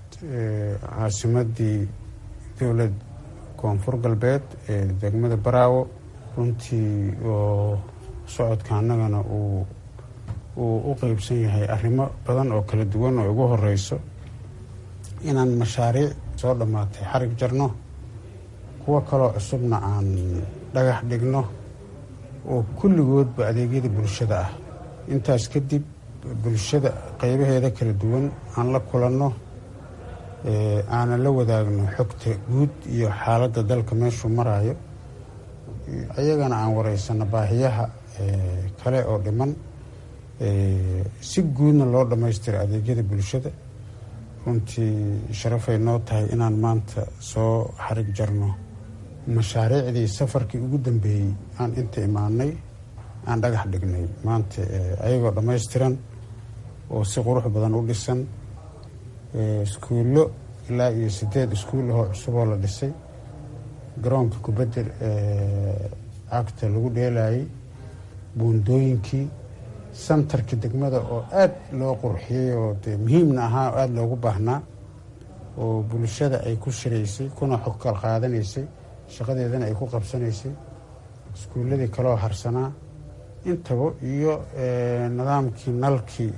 caasimadii dowlad koonfur galbeed ee degmada baraawo runtii oo socodka annagana uu uu u qeybsan yahay arrimo badan oo kala duwan oo ugu horeyso inaan mashaariic soo dhammaatay xarig jarno kuwo kaloo cusubna aan dhagax dhigno oo kulligoodba adeegyada bulshada ah intaas kadib bulshada qeybaheeda kala duwan aan la kulanno aanan la wadaagno xogta guud iyo xaaladda dalka meeshuu maraayo ayagana aan wareysano baahiyaha kale oo dhiman si guudna loo dhammaystiro adeegyada bulshada runtii sharafay noo tahay inaan maanta soo xarig jarno mashaariicdii safarkii ugu dambeeyey aan inta imaanay aan dhagax dhignay maanta ayagoo dhammaystiran oo si qurux badan u dhisan iskuullo ilaa iyo sideed iskuul ahoo cusuboo la dhisay garoonka kubadda cagta lagu dheelayay buundooyinkii santarka degmada oo aada loo qurxiyey oo dee muhiimna ahaa oo aada loogu baahnaa oo bulshada ay ku shiraysay kuna xog kal qaadanaysay shaqadeedana ay ku qabsanaysay iskuulladii kaloo harsanaa intaba iyo nidaamkii nalkii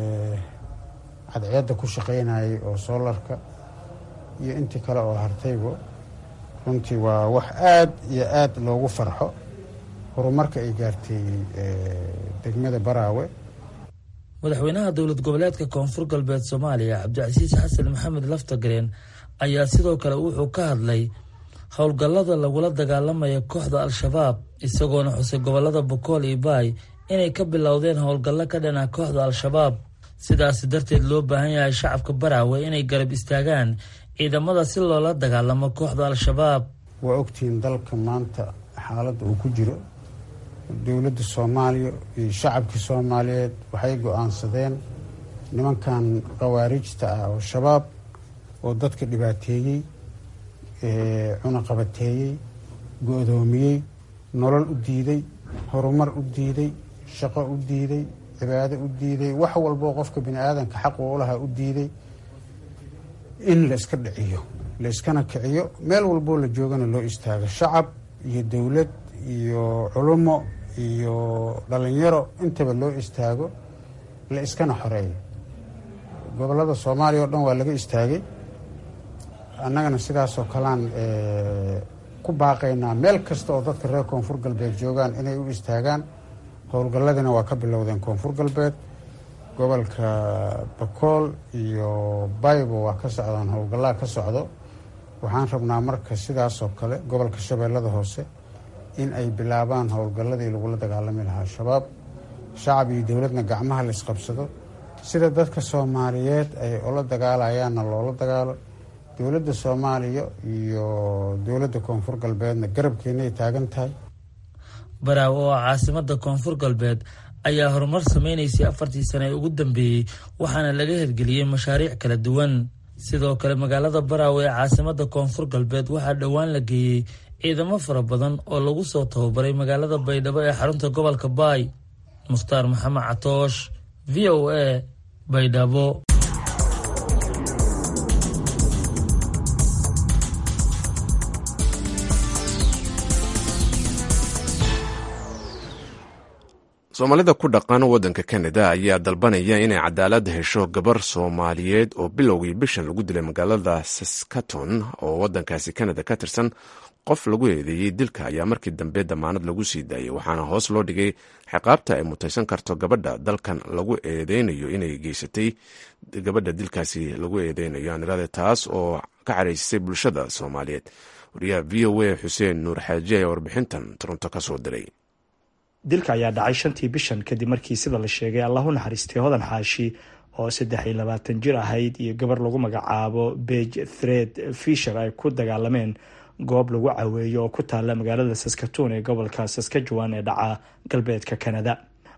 cadceedda ku shaqaynayay oo soolarka iyo intii kale oo hartayba runtii waa wax aada iyo aada loogu farxo horumarka ay gaartay degmada baraawe madaxweynaha dowlad goboleedka koonfur galbeed soomaaliya cabdicasiis xasan maxamed laftagareen ayaa sidoo kale wuxuu ka hadlay howlgallada lagula dagaalamaya kooxda al-shabaab isagoona xusay gobolada bokool iyo baay inay ka bilowdeen howlgallo ka dhana kooxda al-shabaab sidaasi darteed loo baahan yahay shacabka baraawe inay garab istaagaan ciidamada si loola dagaalamo kooxda al-shabaab waa ogtihiin dalka maanta xaaladda uu ku jiro dowladda soomaaliya iyo shacabkii soomaaliyeed waxay go-aansadeen nimankan khawaarijta ah oo shabaab oo dadka dhibaateeyey cunaqabateeyey go-doomiyey nolol u diiday horumar u diiday shaqo u diiday cibaado u diiday wax walboo qofka bini aadanka xaq u lahaa u diiday in la iska dhiciyo la iskana kiciyo meel walboo la joogana loo istaago shacab iyo dowlad iyo culumo iyo dhalinyaro intaba loo istaago la iskana xoreeyo gobolada soomaaliya oo dhan waa laga istaagay annagana sidaasoo kalean ku baaqaynaa meel kasta oo dadka reer koonfur galbeed joogaan inay u istaagaan howlgalladina waa ka bilowdeen koonfur galbeed gobolka bakool iyo baybo waa ka socdaan howlgallaa ka socdo waxaan rabnaa marka sidaasoo kale gobolka shabeellada hoose in ay bilaabaan howlgalladii lagula dagaalami lahaa al-shabaab shacab iyo dowladna gacmaha la isqabsado sida dadka soomaaliyeed ay ula dagaalayaanna loola dagaalo dowladda soomaaliya iyo dowladda koonfur galbeedna garabkeenay taagan tahay baraawe oo caasimada koonfur galbeed ayaa horumar sameynaysay afartii sane ee ugu dambeeyey waxaana laga hirgeliyey mashaariic kala duwan sidoo kale magaalada baraawe ee caasimada koonfur galbeed waxaa dhowaan la geeyey ciidamo fara badan oo lagu soo tababaray magaalada baydhabo ee xarunta gobolka baay mukhtaar maxamed catoosh v o a baydhabo soomaalida ku dhaqan waddanka kanada ayaa dalbanaya inay cadaalad hesho gabar soomaaliyeed oo bilowgii bishan lagu dilay magaalada saskaton oo waddankaasi kanada ka tirsan qof lagu eedeeyey dilka ayaa markii dambe damaanad lagu sii daayay waxaana hoos loo dhigay ciqaabta ay mutaysan karto gabadha dalkan lagu eedeynayo inay geysatay gabadha dilkaasi lagu eedeynayo anirade taas oo ka caraysisay bulshada soomaaliyeed wariyaha v o a xuseen nuur xaaji ayaa warbixintan toronto ka soo diray dilka ayaa dhacay shantii bishan kadib markii sida la sheegay allahu naxariistay hodan xaashi oo saddex iyo labaatan jir ahayd iyo gabar lagu magacaabo bege thred fisher ay ku dagaalameen goob lagu caweeyo oo ku taalla magaalada saskatoon ee gobolka saskajuan ee dhaca galbeedka kanada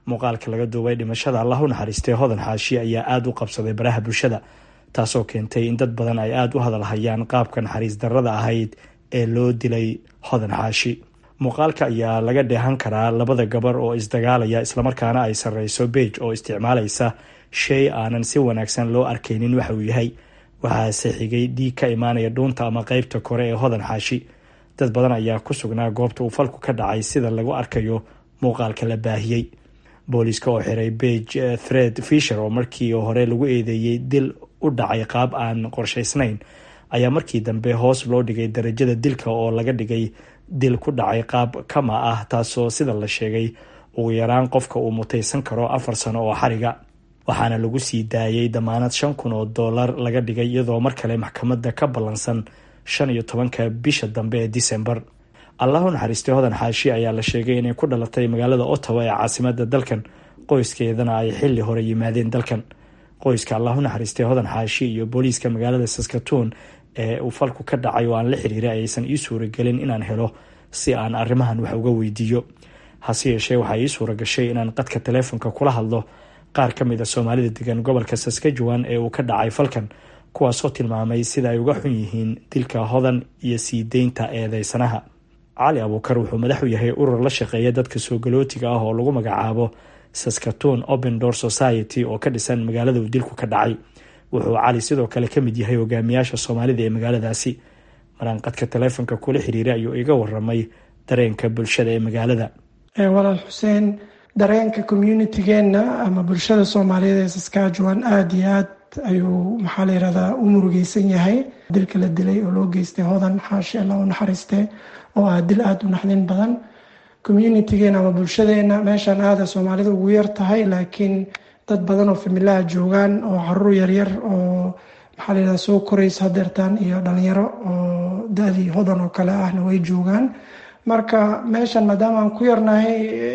muuqaalka laga duubay dhimashada allah u naxariistay hodan xaashi ayaa aada u qabsaday baraha bulshada taasoo keentay in dad badan ay aada u hadalhayaan qaabka naxariis darrada ahayd ee loo dilay hodan xaashi muuqaalka ayaa laga dheehan karaa labada gabar oo isdagaalaya islamarkaana ay sarreyso beej oo isticmaalaysa shay aanan si wanaagsan loo arkaynin waxa uu yahay waxaase xigay dhiig ka imaanaya dhuunta ama qeybta kore ee hodan xaashi dad badan ayaa ku sugnaa goobta uu falku ka dhacay sida lagu arkayo muuqaalka la baahiyey booliiska oo xiray beige thred fisher oo markii hore lagu eedeeyey dil u dhacay qaab aan qorshaysnayn ayaa markii dambe hoos loo dhigay darajada dilka oo laga dhigay dil ku dhacay qaab kama ah taasoo sida la sheegay ugu yaraan qofka uu mutaysan karo afar sano oo xariga waxaana lagu sii daayay damaanad shan kun oo dollar laga dhigay iyadoo mar kale maxkamadda ka ballansan shan iyo tobanka bisha dambe ee disembar allahu naxariistay hodan xaashi ayaa la sheegay inay ku dhalatay magaalada ottawa ee caasimada dalkan qoyskeedana ay xili hore yimaadeen dalkan qoyska allahu naxariistay hodan xaashi iyo booliiska magaalada saskatoon ee uu falku ka dhacay oo aan la xiriiray aysan ii suuragelin inaan helo si aan arrimahan wax uga weydiiyo hase yeeshee waxaa ii suura gashay inaan qadka taleefonka kula hadlo qaar ka mid a soomaalida degan gobolka saskajuan ee uu ka dhacay falkan kuwaasoo tilmaamay sida ay uga xun yihiin dilka hodan iyo sii deynta eedeysanaha cali abuukar wuxuu madax u yahay urur la shaqeeya dadka soo galootiga ah oo lagu magacaabo saskatoon open door society oo ka dhisan magaalada uu dilku ka dhacay wuxuu cali sidoo kale ka mid yahay hogaamiyaasha soomaalida ee magaaladaasi maraan qadka taleefonka kula xiriiray ayuu iga waramay dareenka bulshada ee magaalada walaal xuseen dareenka communitigeena ama bulshada soomaaliyeed ee saskajuan aada iyo aad ayuu maxaa la yirahdaa u murugeysan yahay dilka la dilay oo loo geystay hodan xaashi alla u naxariiste oo ah dil aada u naxdin badan communitigeena ama bulshadeena meeshan aada soomaalida ugu yar tahay laakiin dad badan oo familaha joogaan oo caruur yaryar oo maxaa la yirahdaa soo koraysa hadeertaan iyo dhalinyaro oo da-dii hodan oo kale ahna way joogaan marka meeshan maadaama aan ku yarnahay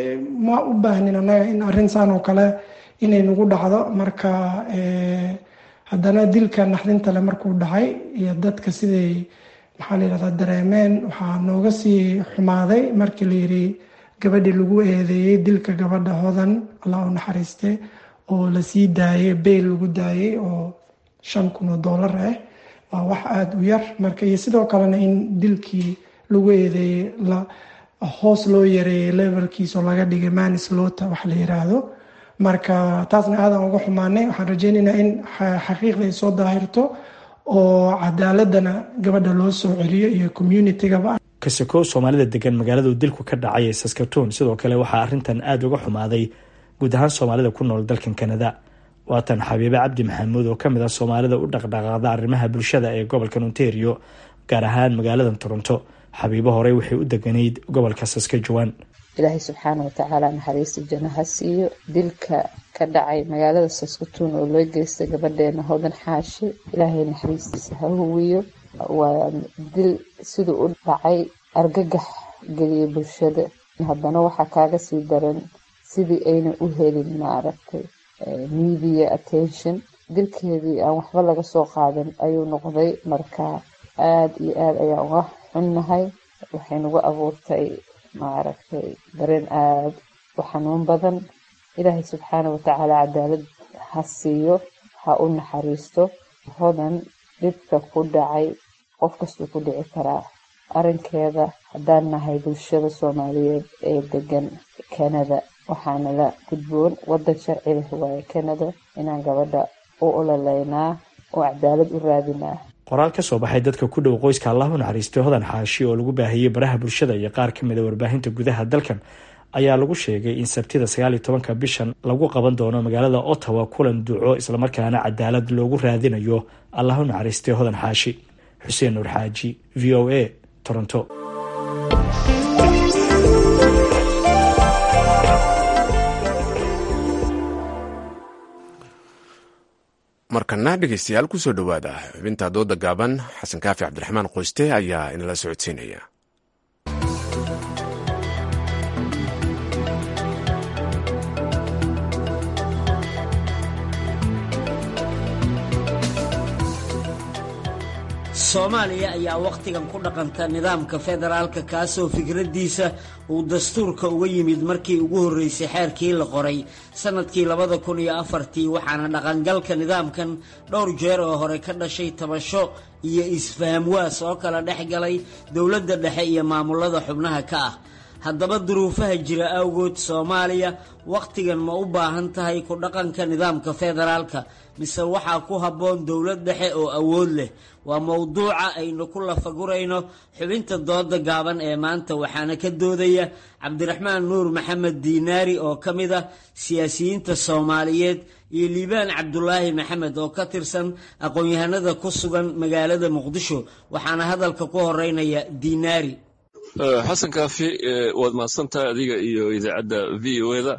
ma u baahnin annaga in arrintan oo kale inay nagu dhacdo marka haddana dilka naxdintale markuu dhacay iyo dadka siday maxaa la yirahdaa dareemeen waxaa nooga sii xumaaday markii la yiri gabadhii lagu eedeeyey dilka gabadha hodan allah u naxariiste oo lasii daayay beyl lagu daayay oo shan kun oo dollar ah waa wax aada u yar marka iyo sidoo kalena in dilkii lagu eedeeyey hoos loo yareeyay levelkiis oo laga dhigay manis loota wax la yiraahdo marka taasna aadan uga xumaanay waxaan rajeynaynaa in xaqiiqda ay soo daahirto oo cadaaladana gabadha loo soo celiyo iyo communitigaba kasakow soomaalida degan magaalada uu dilku ka dhacay ee saskatoon sidoo kale waxaa arrintan aada uga xumaaday guud ahaan soomaalida ku nool dalkan kanada waatan xabiibe cabdi maxamuud oo kamid ah soomaalida u dhaqdhaqaaqda arrimaha bulshada ee gobolka ontario gaar ahaan magaalada toronto xabiibo horey waxay u deganayd gobolka saskajuan ilaahay subxaana watacaala naxariista janno ha siiyo dilka ka dhacay magaalada saskatoon oo loo geystay gabadheena hodan xaashi ilaahay naxariistiisa ha huwiyo waa dil siduu u dhacay argagax geliyay bulshada haddana waxaa kaaga sii daran sidii ayna u helin maaragtay media attention dilkeedii aan waxba laga soo qaadan ayuu noqday marka aada iyo aada ayaan uga xunnahay waxay nagu abuurtay maaragtay dareen aada u xanuun badan ilaahay subxaana watacaala cadaalad ha siiyo ha u naxariisto hodan dhibka ku dhacay qof kastuu ku dhici karaa arrinkeeda haddaan nahay bulshada soomaaliyeed ee degan kanada waxaana la gudboon waddan sharci leh waaye kanada inaan gabadha u ololeynaa oo cadaalad u raadinaa qoraal ka soo baxay dadka ku dhow qoyska allah u naxariistay hodan xaashi oo lagu baahiyey baraha bulshada iyo qaar ka mid a warbaahinta gudaha dalkan ayaa lagu sheegay in sabtida sagaal iyo tobanka bishan lagu qaban doono magaalada ottawa kulan duco islamarkaana cadaalad loogu raadinayo allah u naxariistay hodan xaashi xuseen nuur xaaji v o a toronto markana dhegeystayaal kusoo dhowaada xubinta dooda gaaban xasan kaafi cabdiraxmaan qoyste ayaa inala socodsiinaya soomaaliya ayaa wakhtigan ku dhaqanta nidaamka federaalka kaasoo fikraddiisa uu dastuurka uga yimid markii ugu horreysay xeerkii la qoray sannadkii labada kun iyo afartii waxaana dhaqangalka nidaamkan dhowr jeer oo hore ka dhashay tabasho iyo isfahamwaas oo kala dhex galay dowladda dhexe iyo maamulada xubnaha ka ah haddaba duruufaha jira awgood soomaaliya wakhtigan ma u baahan tahay ku dhaqanka nidaamka federaalka mise waxaa ku habboon dowlad dhexe oo awood leh waa mowduuca aynu ku lafagurayno xubinta dooda gaaban ee maanta waxaana ka doodaya cabdiraxmaan nuur maxamed diinaari oo ka mid ah siyaasiyiinta soomaaliyeed iyo liibaan cabdulaahi maxamed oo ka tirsan aqoon-yahanada ku sugan magaalada muqdisho waxaana hadalka ku horeynaya diinaari xasan kaafi waad mahadsantahay adiga iyo idaacadda v o eda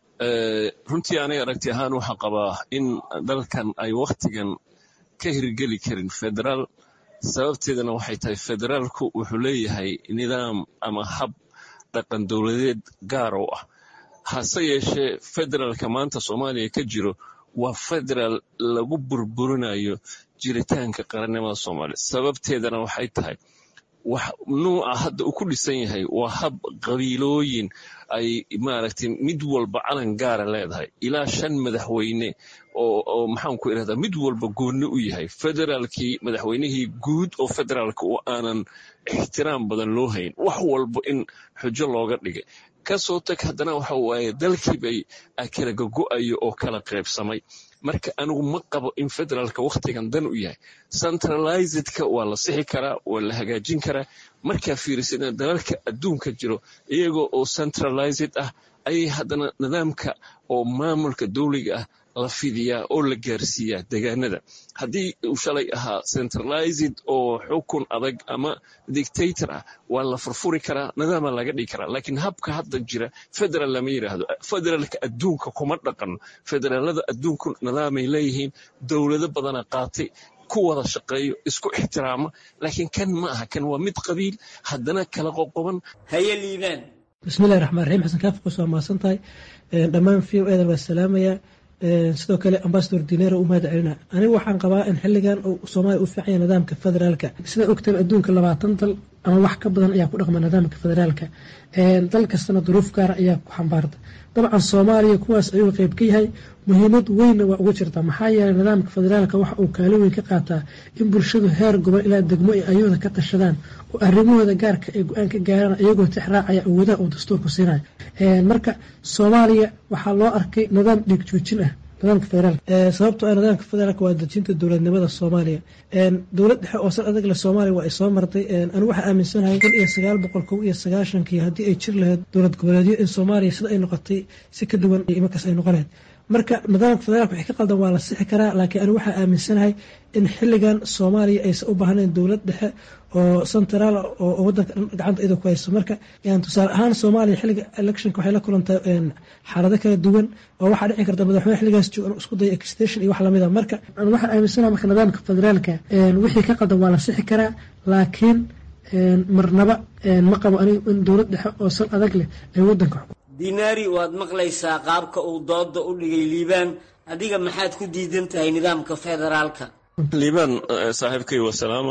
runtii aniga aragti ahaan waxaan qabaa in dalkan ay wakhtigan ka hirgeli karin federaal sababteedana waxay tahay federaalku wuxuu leeyahay nidaam ama hab dhaqan dowladeed gaar oo ah hase yeeshee federaalka maanta soomaaliya ka jiro waa federaal lagu burburinayo jiritaanka qarannimada soomaaliya sababteedana waxay tahay wax nuuca hadda uu ku dhisan yahay waa hab qabiilooyin ay maaragtay mid walba calan gaara leedahay ilaa shan madaxweyne oo maxaanku irahdaa mid walba goonni u yahay federaalkii madaxweynihii guud oo federaalka oo aanan ixtiraam badan loo hayn wax walba in xujo looga dhigay kasoo tag haddana waxa waaye dalkiibay kala gogo'ayo oo kala qaybsamay marka anigu ma qabo in federaalka wakhtigan dan u yahay centralizedka waa la sixi karaa waa la hagaajin karaa markaa fiirisadna dalalka adduunka jiro iyagoo oo centralized ah ayay haddana nidaamka oo maamulka dowliga ah la fidiyaa oo la gaarsiiyaa degaanada haddii uu shalay ahaa centralized oo xukun adag ama dictator ah waa la furfuri karaa nidaama laga dhigi karaa laakiin habka hadda jira federal lama yidhaahdo federaalka adduunka kuma dhaqano federaalada adduunku nidaamay leeyihiin dowlado badana qaatay ku wada shaqeeyo isku ixtiraama laakiin kan ma aha kan waa mid qabiil haddana kala qoqoban haye liibaan bismillahi raxmaan raxiim xasan kaaf kusoo mahadsan tahay dhammaan v o edan waa salaamayaa sidoo kale ambasador dinero u mahad celina anigu waxaan qabaa in xiligan uu soomaaliya u fiicanya nidaamka federaalka sida ogtaba adduunka labaatan dal ama wax ka badan ayaa ku dhaqma nidaamka federaalka dal kastana duruuf gaara ayaa ku xambaarta dabcan soomaaliya kuwaas ayuu qeyb ka yahay muhiimad weynna waa uga jirta maxaa yeelay nidaamka federaalka waxa uu kaalin weyn ka qaataa in bulshadu heer gobol ilaa degmo ay ayooda ka tashadaan oo arrimahooda gaarka ay go-aan ka gaaraan iyagoo tixraacaya awoodaha uu dastuurku siinayo marka soomaaliya waxaa loo arkay nidaam dhiig joojin ah nidaamka federaalka sababtoo ah nidaamka federaalka waa dejinta dowladnimada soomaaliya dowlad dhexe oo sal adag leh soomaaliya waa ay soo martay anigu waxaa aaminsanahay kun iyo sagaal boqol kow iyo sagaashankii haddii ay jir lahayd dowlad goboleedyo in soomaaliya sida ay noqotay si ka duwan imarkaas ay noqon lahayd marka nidaamka federaalka wixii ka qaldan waa la sixi karaa laakiin anigu waxaa aaminsanahay in xilligan soomaaliya aysan u baahnayn dowlad dhexe oo centraal oo wadanka gacanta iyadoo ku hayso marka tusaale ahaan soomaaliya xilliga electionka waxay la kulantay xaalado kala duwan oo waxaa dhici karta madaxweyne xilligaas joogan isku daya extension iyo wax lamid a marka waxaan aaminsanahay marka nidaamka federaalka wixii ka qaldan waa la sixi karaa laakiin marnaba ma qabo anigu in dowlad dhexe oo sal adag leh ay wadanka dinaari waad maqlaysaa qaabka uu dooda u dhigay liibaan adiga maxaad ku diidan tahay nidaamka federaalka liibaan saaxiibkay wasalaama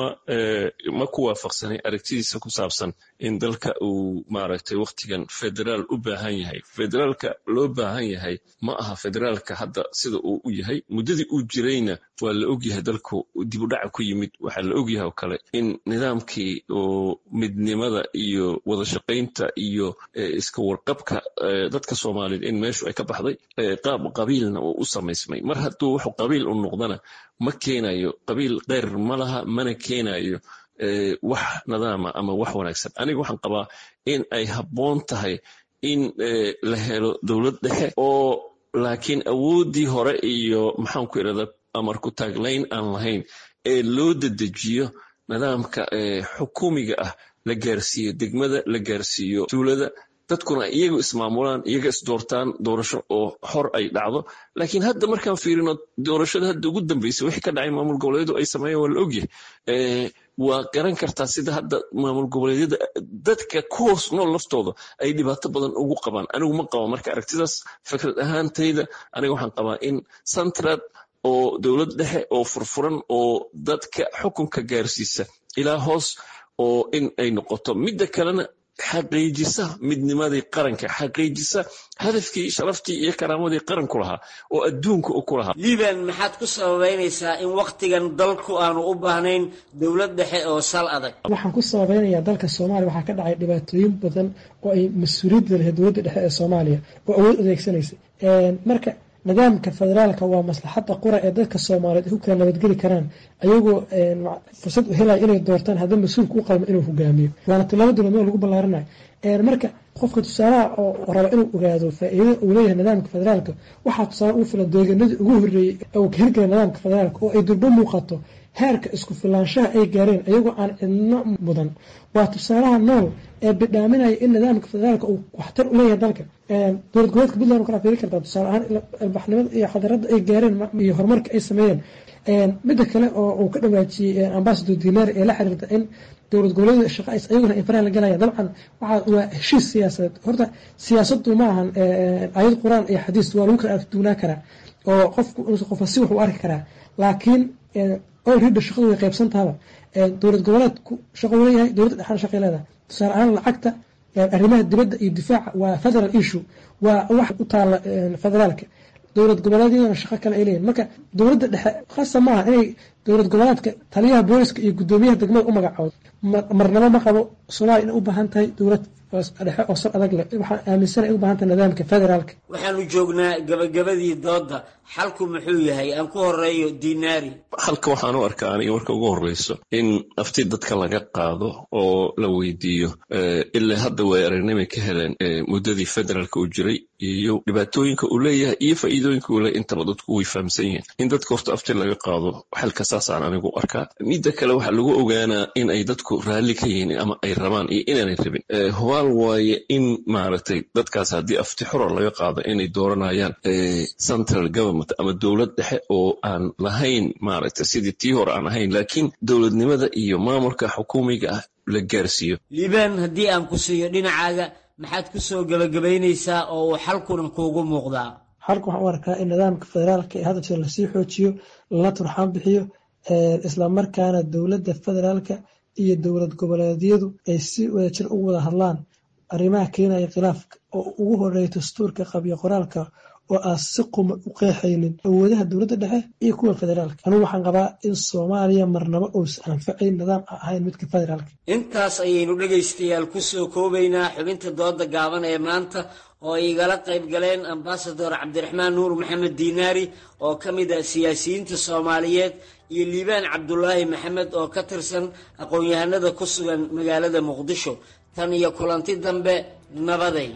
ma ku waafaqsanay aragtidiisa ku saabsan in dalka uu maaragtay wakhtigan federaal u baahan yahay federaalka loo baahan yahay ma aha federaalka hadda sida uu u yahay muddadii uu jirayna waa la ogyahay dalku dib u dhaca ku yimid waxaa la ogyahay oo kale in nidaamkii oo midnimada iyo wada shaqaynta iyo iska warqabka dadka soomaaliyeed in meeshu ay ka baxday qaab qabiilna uu u samaysmay mar hadduu wuxuu qabiil u noqdana ma keenayo qabiil keyr ma laha mana keenayo wax nidaama ama wax wanaagsan aniga waxaan qabaa in ay habboon tahay in la helo dowlad dhexe oo laakiin awooddii hore iyo maxaanku irahda amarku taaglayn aan lahayn ee loo dedejiyo nidaamka xukuumiga ah la gaarsiiyo degmada la gaarsiiyo tuulada dadkuna iyagu ismaamulaan iyaga isdoortaan doorasho oo xor ay dhacdo laakiin hadda markaan fiirino doorashada hadda ugu dambeysay wixii ka dhacay maamul goboleedu ay sameeyeen waa la ogyahay waa garan kartaa sida hadda maamul goboleedyada dadka ku hoos nool laftooda ay dhibaato badan ugu qabaan anigu ma qabo marka aragtidaas fikrad ahaantayda aniga waxaan qabaa in centrad oo dowlad dhexe oo furfuran oo dadka xukunka gaarsiisa ilaa hoos oo in ay noqoto midda kalena xaqiijisa midnimadii qaranka xaqiijisa hadafkii sharaftii iyo karaamadii qaranku lahaa oo adduunka u ku lahaa liban maxaad ku sababeynaysaa in wakhtigan dalku aanu u baahnayn dowlad dhexe oo sal adag waxaan ku sababeynayaa dalka soomaaliya waxaa ka dhacay dhibaatooyin badan oo ay mas-uuliyadda lahayd dowladda dhexe ee soomaaliya oo awood adeegsanaysa marka nidaamka federaalka waa maslaxadda qura ee dadka soomaaliyeed ay ku kala nabadgeli karaan ayagoo fursad u helaya inay doortaan haddii mas-uulka u qalmo inuu hogaamiyo waana tilaabo dowladnimo lagu ballaarinayo marka qofka tusaalaha oo raba inuu ogaado faa-iidada uu leeyahay nidaamka federaalka waxaa tusaale ugu filan deeganadii ugu horreeyey uu ka hirgelay nidaamka federaalka oo ay durbo muuqato heerka isku filaanshaha ay gaareen iyagoo aan cidno mudan waa tusaalaha nool ee bidhaaminaya in nidaamka federaalka uu waxtar u leeyahay dalka dowlad goboleedka puntland kala fiiri kartaa tusaale ahaan albaxnimada iyo xadaradda ay gaareen iyo horumarka ay sameeyeen midda kale oo uu ka dhawaajiyey ambasador dinar ee la xiriirta in dowlad goboleeda shaqa ayaguna ay faraha la galaya dabcan waxaa waa heshiis siyaasadeed horta siyaasaddu ma ahan ayad qur-aan iyo xadiis waa lagu kala argduunaa karaa oo qofku qofa si wax u arki karaa laakiin orida shaqadu way qaybsan tahaba dowlad goboleedku shaqo leeyahay dowladda dhexaana shaqay leedahay tusaale ahaan lacagta arrimaha dibadda iyo difaaca waa federal issue waa wax u taala federaalka dowlad goboleedyadana shaqo kale ay leeyihin marka dowladda dhexe khasa maaha inay dowlad goboleedka taliyaha booliska iyo guddoomiyaha degmada u magacoodo marnabo ma qabo soomaaliya inay u baahan tahay dowlad dhexe oo sal adag leh waxaan aaminsana u baahan tahay nidaamka federaalka waxaanu joognaa gabagabadii doodda xalku muxuu yahay aan ku horeeyo dinaari halka waxaan u arkaa aniga marka ugu horreyso in afti dadka laga qaado oo la weydiiyo ilaa hadda way aragnimay ka heleen muddadii federaalka uu jiray iyo dhibaatooyinka uu leeyahay iyo faa'iidooyinka uu leeyahay intaba dadku way fahamsan yihiin in dadka horta afti laga qaado xalka saasaan anigu arkaa midda kale waxaa lagu ogaanaa in ay dadku raalli ka yihiin ama ay rabaan iyo inaanay rabin hubaal waaye in maaragtay dadkaas haddii afti xora laga qaado inay dooranayaan central government ama dowlad dhexe oo aan lahayn maaragtay sidii tii hore aan ahayn laakiin dowladnimada iyo maamulka xukuumiga ah la gaarsiiyo liibaan haddii aan ku siiyo dhinacaaga maxaad ku soo gebagabaynaysaa oo uu xalkuna kuugu muuqdaa xalka waxaan u arkaa in nidaamka federaalka ee hadda jir lasii xoojiyo lala turxaan bixiyo islamarkaana dowladda federaalka iyo dowlad goboleedyadu ay si wadajir ugu wada hadlaan arrimaha keenaya khilaafka oo ugu horeeya dastuurka qabyo qoraalka oo aan si quma u qeexaynin awoodaha dowladda dhexe iyo kuwa federaalka anugu waxaan qabaa in soomaaliya marnabo uusan anfacayn nidaam aan ahayn midka federaalka intaas ayaynu dhegaystayaal ku soo koobaynaa xubinta dooda gaaban ee maanta oo ay igala qayb galeen ambasador cabdiraxmaan nuur maxamed diinaari oo ka mid ah siyaasiyiinta soomaaliyeed iyo liibaan cabdulaahi maxamed oo ka tirsan aqoon-yahanada ku sugan magaalada muqdisho tan iyo kulanti dambe nabaday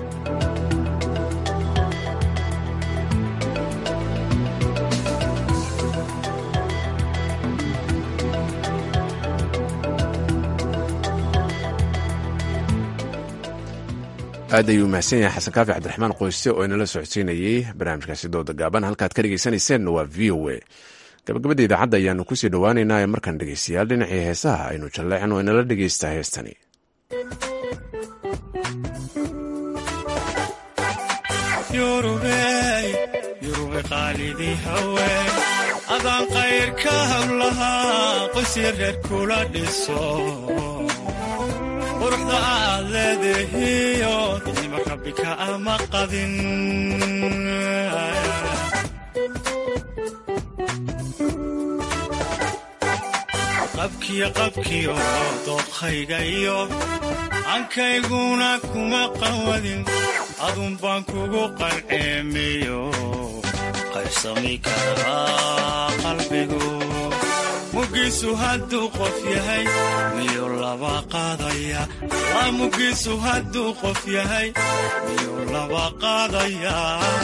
aad ayuu mahadsan yahay xasan kaafi cabdiraxmaan qoyse oo inala socodsiinayey barnaamijkaasi dooda gaaban halkaad ka dhegeysaneyseenna waa v o a gabagabada idaacadda ayaanu kusii dhowaaneynaa ee markaan dhegeystayaal dhinacii heesaha aynu jalleecin oo inala dhegeystaa heestani adaan qayrka hawlahaa qoysya reer kula dhiso quruxda aad leedahiyo nima rabbika ama qadin qabkiyo qabkiyo dooqhayga iyo ankayguna kuma qawadin adun baan kugu qalceemiyo qaybsami karaa qalbigu mugiisu hadduu qof yahay miyuu laba qaadaya waa mugiisu hadduu qof yahay miyuu laba qaadaya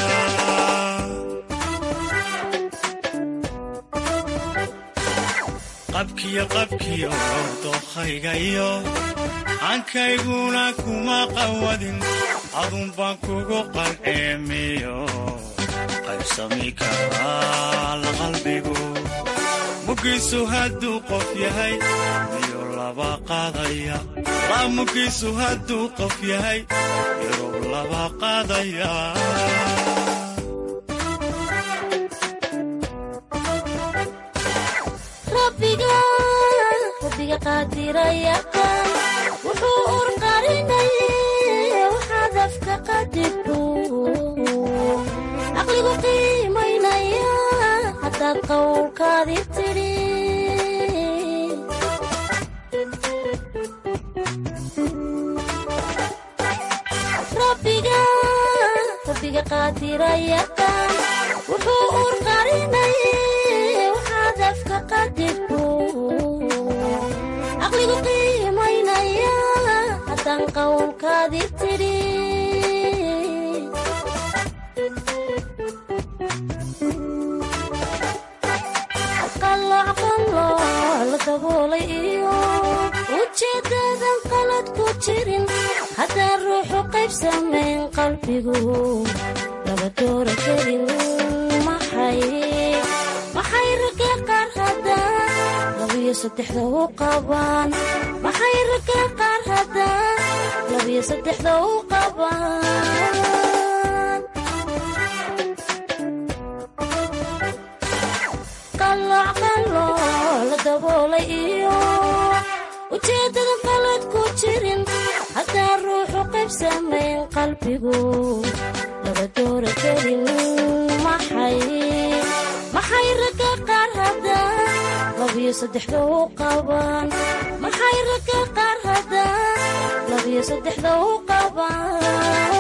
qabkiyo qabkiyo dookhayga iyo ankayguna kuma qawadin adun baan kugu qalceemiyo qaybsami karaa la qalbigu mugiisu hadduu qof yahay miyuu laba qaadaya waa mugiisu hadduu qof yahay miyuu laba qaadaya rabbiga rabbiga qaadirayaqaan wuxuu urqarinay waxaad afka qadirku caqligu qiimaynaya haddaad qowlkaadi tidhi rabbiga rabbiga qaadirayaqaan wuxuu urqarinay waxaad afka qadirku caqligu qiimaynaya haddaan qowlkaadi tidhi qalooc qalooc la daboolay iyo ujeedadan qalad ku jirin haddaan ruuxu qayb samayn qalbigu laba doora kelin maxay maxay ragga qaar haddaan labiyo saddexda u qabaan maxay ragga qaar haddaan labiyo saddexda u qabaan qalooc qalooc la daboolay iyo ujeedadan qalad ku jirin haddaan ruuxu qayb samayn qalbigu laba doora kelin maxay maxay ragga qaar haddaan labiyo saddexda u qabaan maxay ragga qaar haddaan labiyo saddexda u qabaan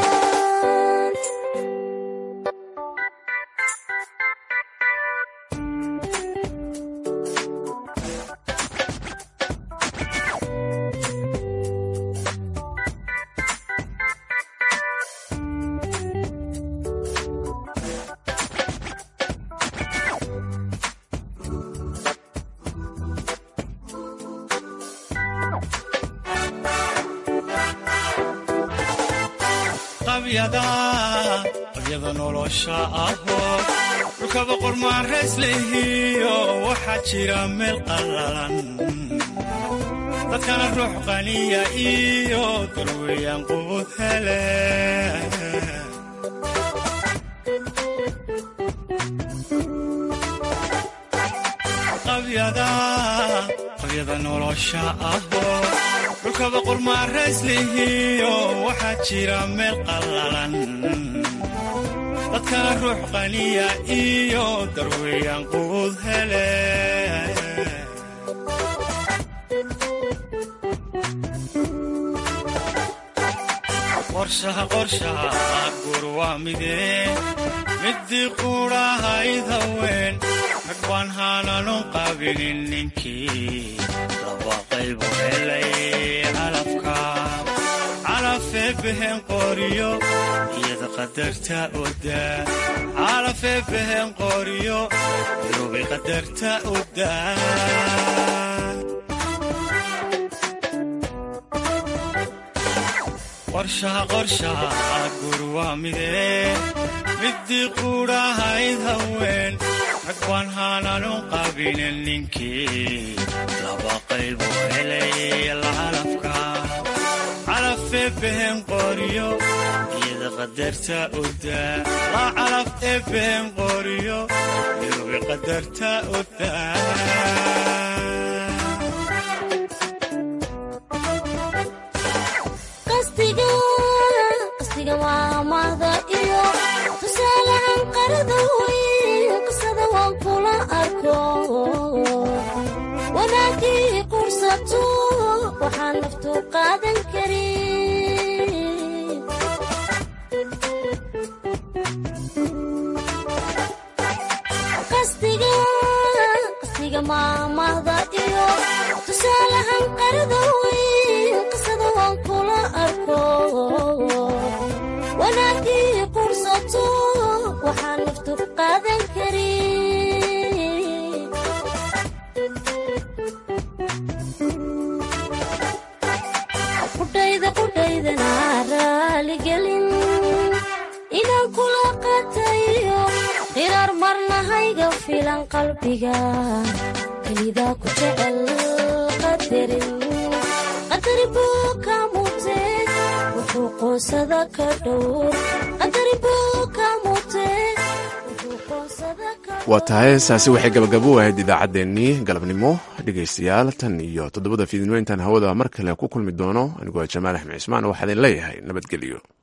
qabyada qabyada nolosha ahoo dhulkaba qormaarays lehiyo waxaa jira meel qallalan dadkana ruux qaniya iyo darweeyaan qubud hele qabyada qabyada nolosha ahoo dhulkaba qormaarays lehiyo waxaa jira meel qallalan dadkana ruux qaniya iyo darweeyaan qubud hele qorshaha qorshaha gur waa midee midii quudhahayd haween rag baan haananun qaabilin ninkii laba qaybu helay calafka calafee behen qoriyo iyada qadarta odaa calafee behen qoriyo yurubay qadarta odaa qorshaha qorshaha gur waa midee midii quudhahayd haween rag baan haananun qaabilin ninkii laba qaybu helay lacalafka calafee behen qoriyo iyada qadarta odaa laa calaf ee behen qoriyo yurubi qadarta odaa qasdiga qasdiga waa mahda iyo tusaalahan qarada weyn qisada waan kula arko wanaagii qursato waxaan naftu qaadan karin qasdiga qasdiga maamahda iyo tusaalahan qarada weyn qisada waan kula arko wanaagii qursato waxaan naftu qaadan karin qudhayda qudhaydana raaligelin inaan kula qatayo qiraar marnahayga filan qalbiga kelidaa ku jecel qadarin qadari buu ka mutee wuxuu qoonsada ka dhowr qadari buu ka mutee wuxuu qoonsada ka waa tahay saasi waxay gabagabo ahayd idaacaddeenii galabnimo dhegaystayaal tan iyo toddobada fiidnimo intaan hawada mar kale ku kulmi doono anigoo jamaal axmed cismaan waxaa idin leeyahay nabadgelyo